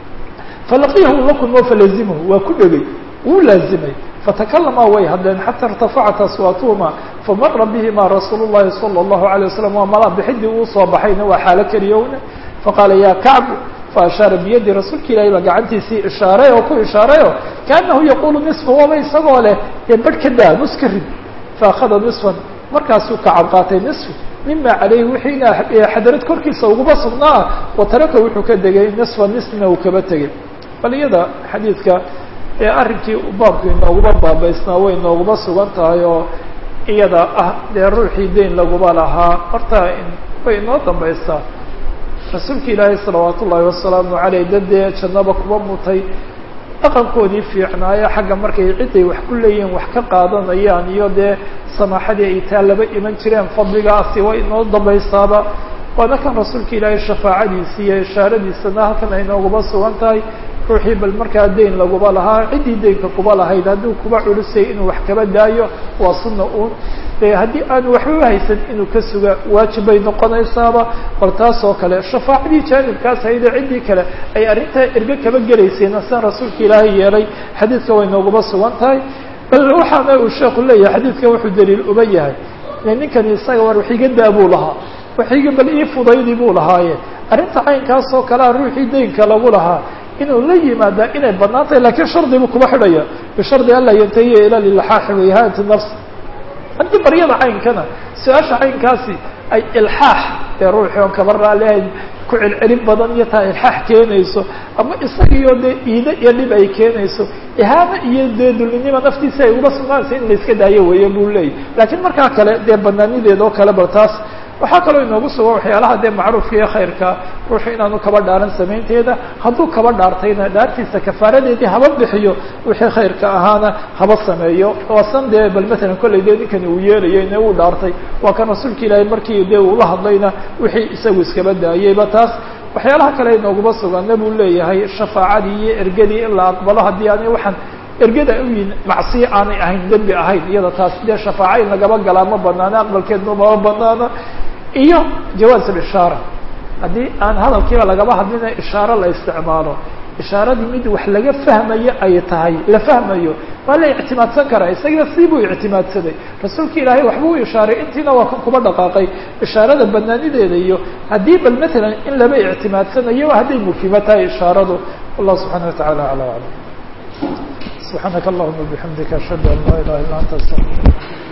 falaqiyahu la kulmo falazimhu waa ku dhegay wuu laazimay fatakalamaa way hadleen xata irtafacat aswaatuhuma famara bihima rasuul الlahi salى الlahu عalيه wasalam waa mala bixidii uu soo baxayna waa xaalo keliyowna faqaala ya kacb faashaara biyadi rasuulka ilahi baa gacantiisii ishaaray oo ku ishaarayo kaanahu yaqulu niصfa waba isagoo leh dee barh ka daa nus ka rid faakada niصfan markaasuu kacab qaatay niصfi mima calayhi wixiina xadarad korkiisa uguma sugnaa wataraka wuxuu ka degay niصfa nisna uu kaba tegay bal iyada xadiidka ee arrinkii baabku inooguma baabaysnaa way inooguma sugan tahay oo iyada ah dee ruuxii dayn laguma lahaa horta way inoo dambaysaa rasuulka ilaahay salawaat ullaahi wasalaamu caleyh dad dee jannaba kuba mutay dhaqankoodii fiicnaayo xagga markay ciday wax ku leeyihiin wax ka qaadanayaan iyo dee samaaxadii ay taa laba iman jireen fadligaasi way inoo dambaysaaba waana kan rasuulka ilaahay shafaacadiisi iyo ishaaradiisana halkan ay nooguma sugan tahay ruuxii bal markaa dayn laguma lahaa ciddii daynka kuba lahayd hadduu kuba culusay inuu wax kaba daayo waa sunna uun de haddii aanu waxba haysan inuu ka suga waajib bay noqonaysaaba bal taas oo kale shafaacadii jaanibkaas hayde ciddii kale ay arrintaa erge kaba gelaysayna sidan rasuulka ilaahay yeelay xadiidka way nooguma sugan tahay bal waxaana uu sheeku leeyahay xadiidkan wuxuu daliil uga yahay ninkani isaga war waxiga daa buu lahaa waxiga bal ii fudaydi buu lahaaye arrinta caynkaas oo kalea ruuxii daynka lagu lahaa inuu la yimaada inay banaan tahay lakiin shardi buu kuba xidhaya bishardi anlaa yantahiya ila lilxaaxi waihaanati nafs haddii baryada caynkana su-aasha caynkaasi ay ilxaax ee ruuxii oon kaba raalihayn ku celcelin badan iyo taa ilxaax keenayso ama isagiyo dee iide iyo dhib ay keenayso ihaana iyo dee dullinima naftiisa ay uga sugnaanaysa in la iska daayo weeye buu leeyahy laakiin markaa kale dee banaanideeda oo kale bal taas waxaa kaloo inoogu sugan waxyaalaha dee macruufka iyo khayrka ruuxu inaanu kaba dhaaran samaynteeda hadduu kaba dhaartayna dhaartiisa kafaaradeedii haba bixiyo wixii khayrka ahaana haba sameeyo waasan dee bal matalan kollay dee ninkani uu yeelayay ine uu dhaartay waa kan rasuulka ilaahay markii dee uula hadlayna wixii isagu iskaba daayeyba taas waxyaalaha kale inooguma suganna buu leeyahay shafaacadii iyo ergadii in la aqbalo haddii aanay waxaan ergada u yihin macsiyo aanay ahayn dembi ahayn iyada taas dee shafaaca in lagaba galaa ma banaana aqbalkeedna mama banaana iyo jawaaz اishaara haddii aan hadalkiiba lagaba hadlina ishaaro la isticmaalo ishaaradii mid wax laga fahmayo ay tahay la fahmayo waa la ictimaadsan karaa isaga si buu ictimaadsaday rasuulka ilaahay waxbuu ishaaray intiina waa kan kuba dhaqaaqay ishaarada banaanideeda iyo haddii bal matalan in laba ictimaadsanayo hadday mufhimo tahay ishaaradu wallah subxaana wataعala alى aclam subxaanaka allahuma bixamdika ashhadu an laa ilaha illa anta astaqir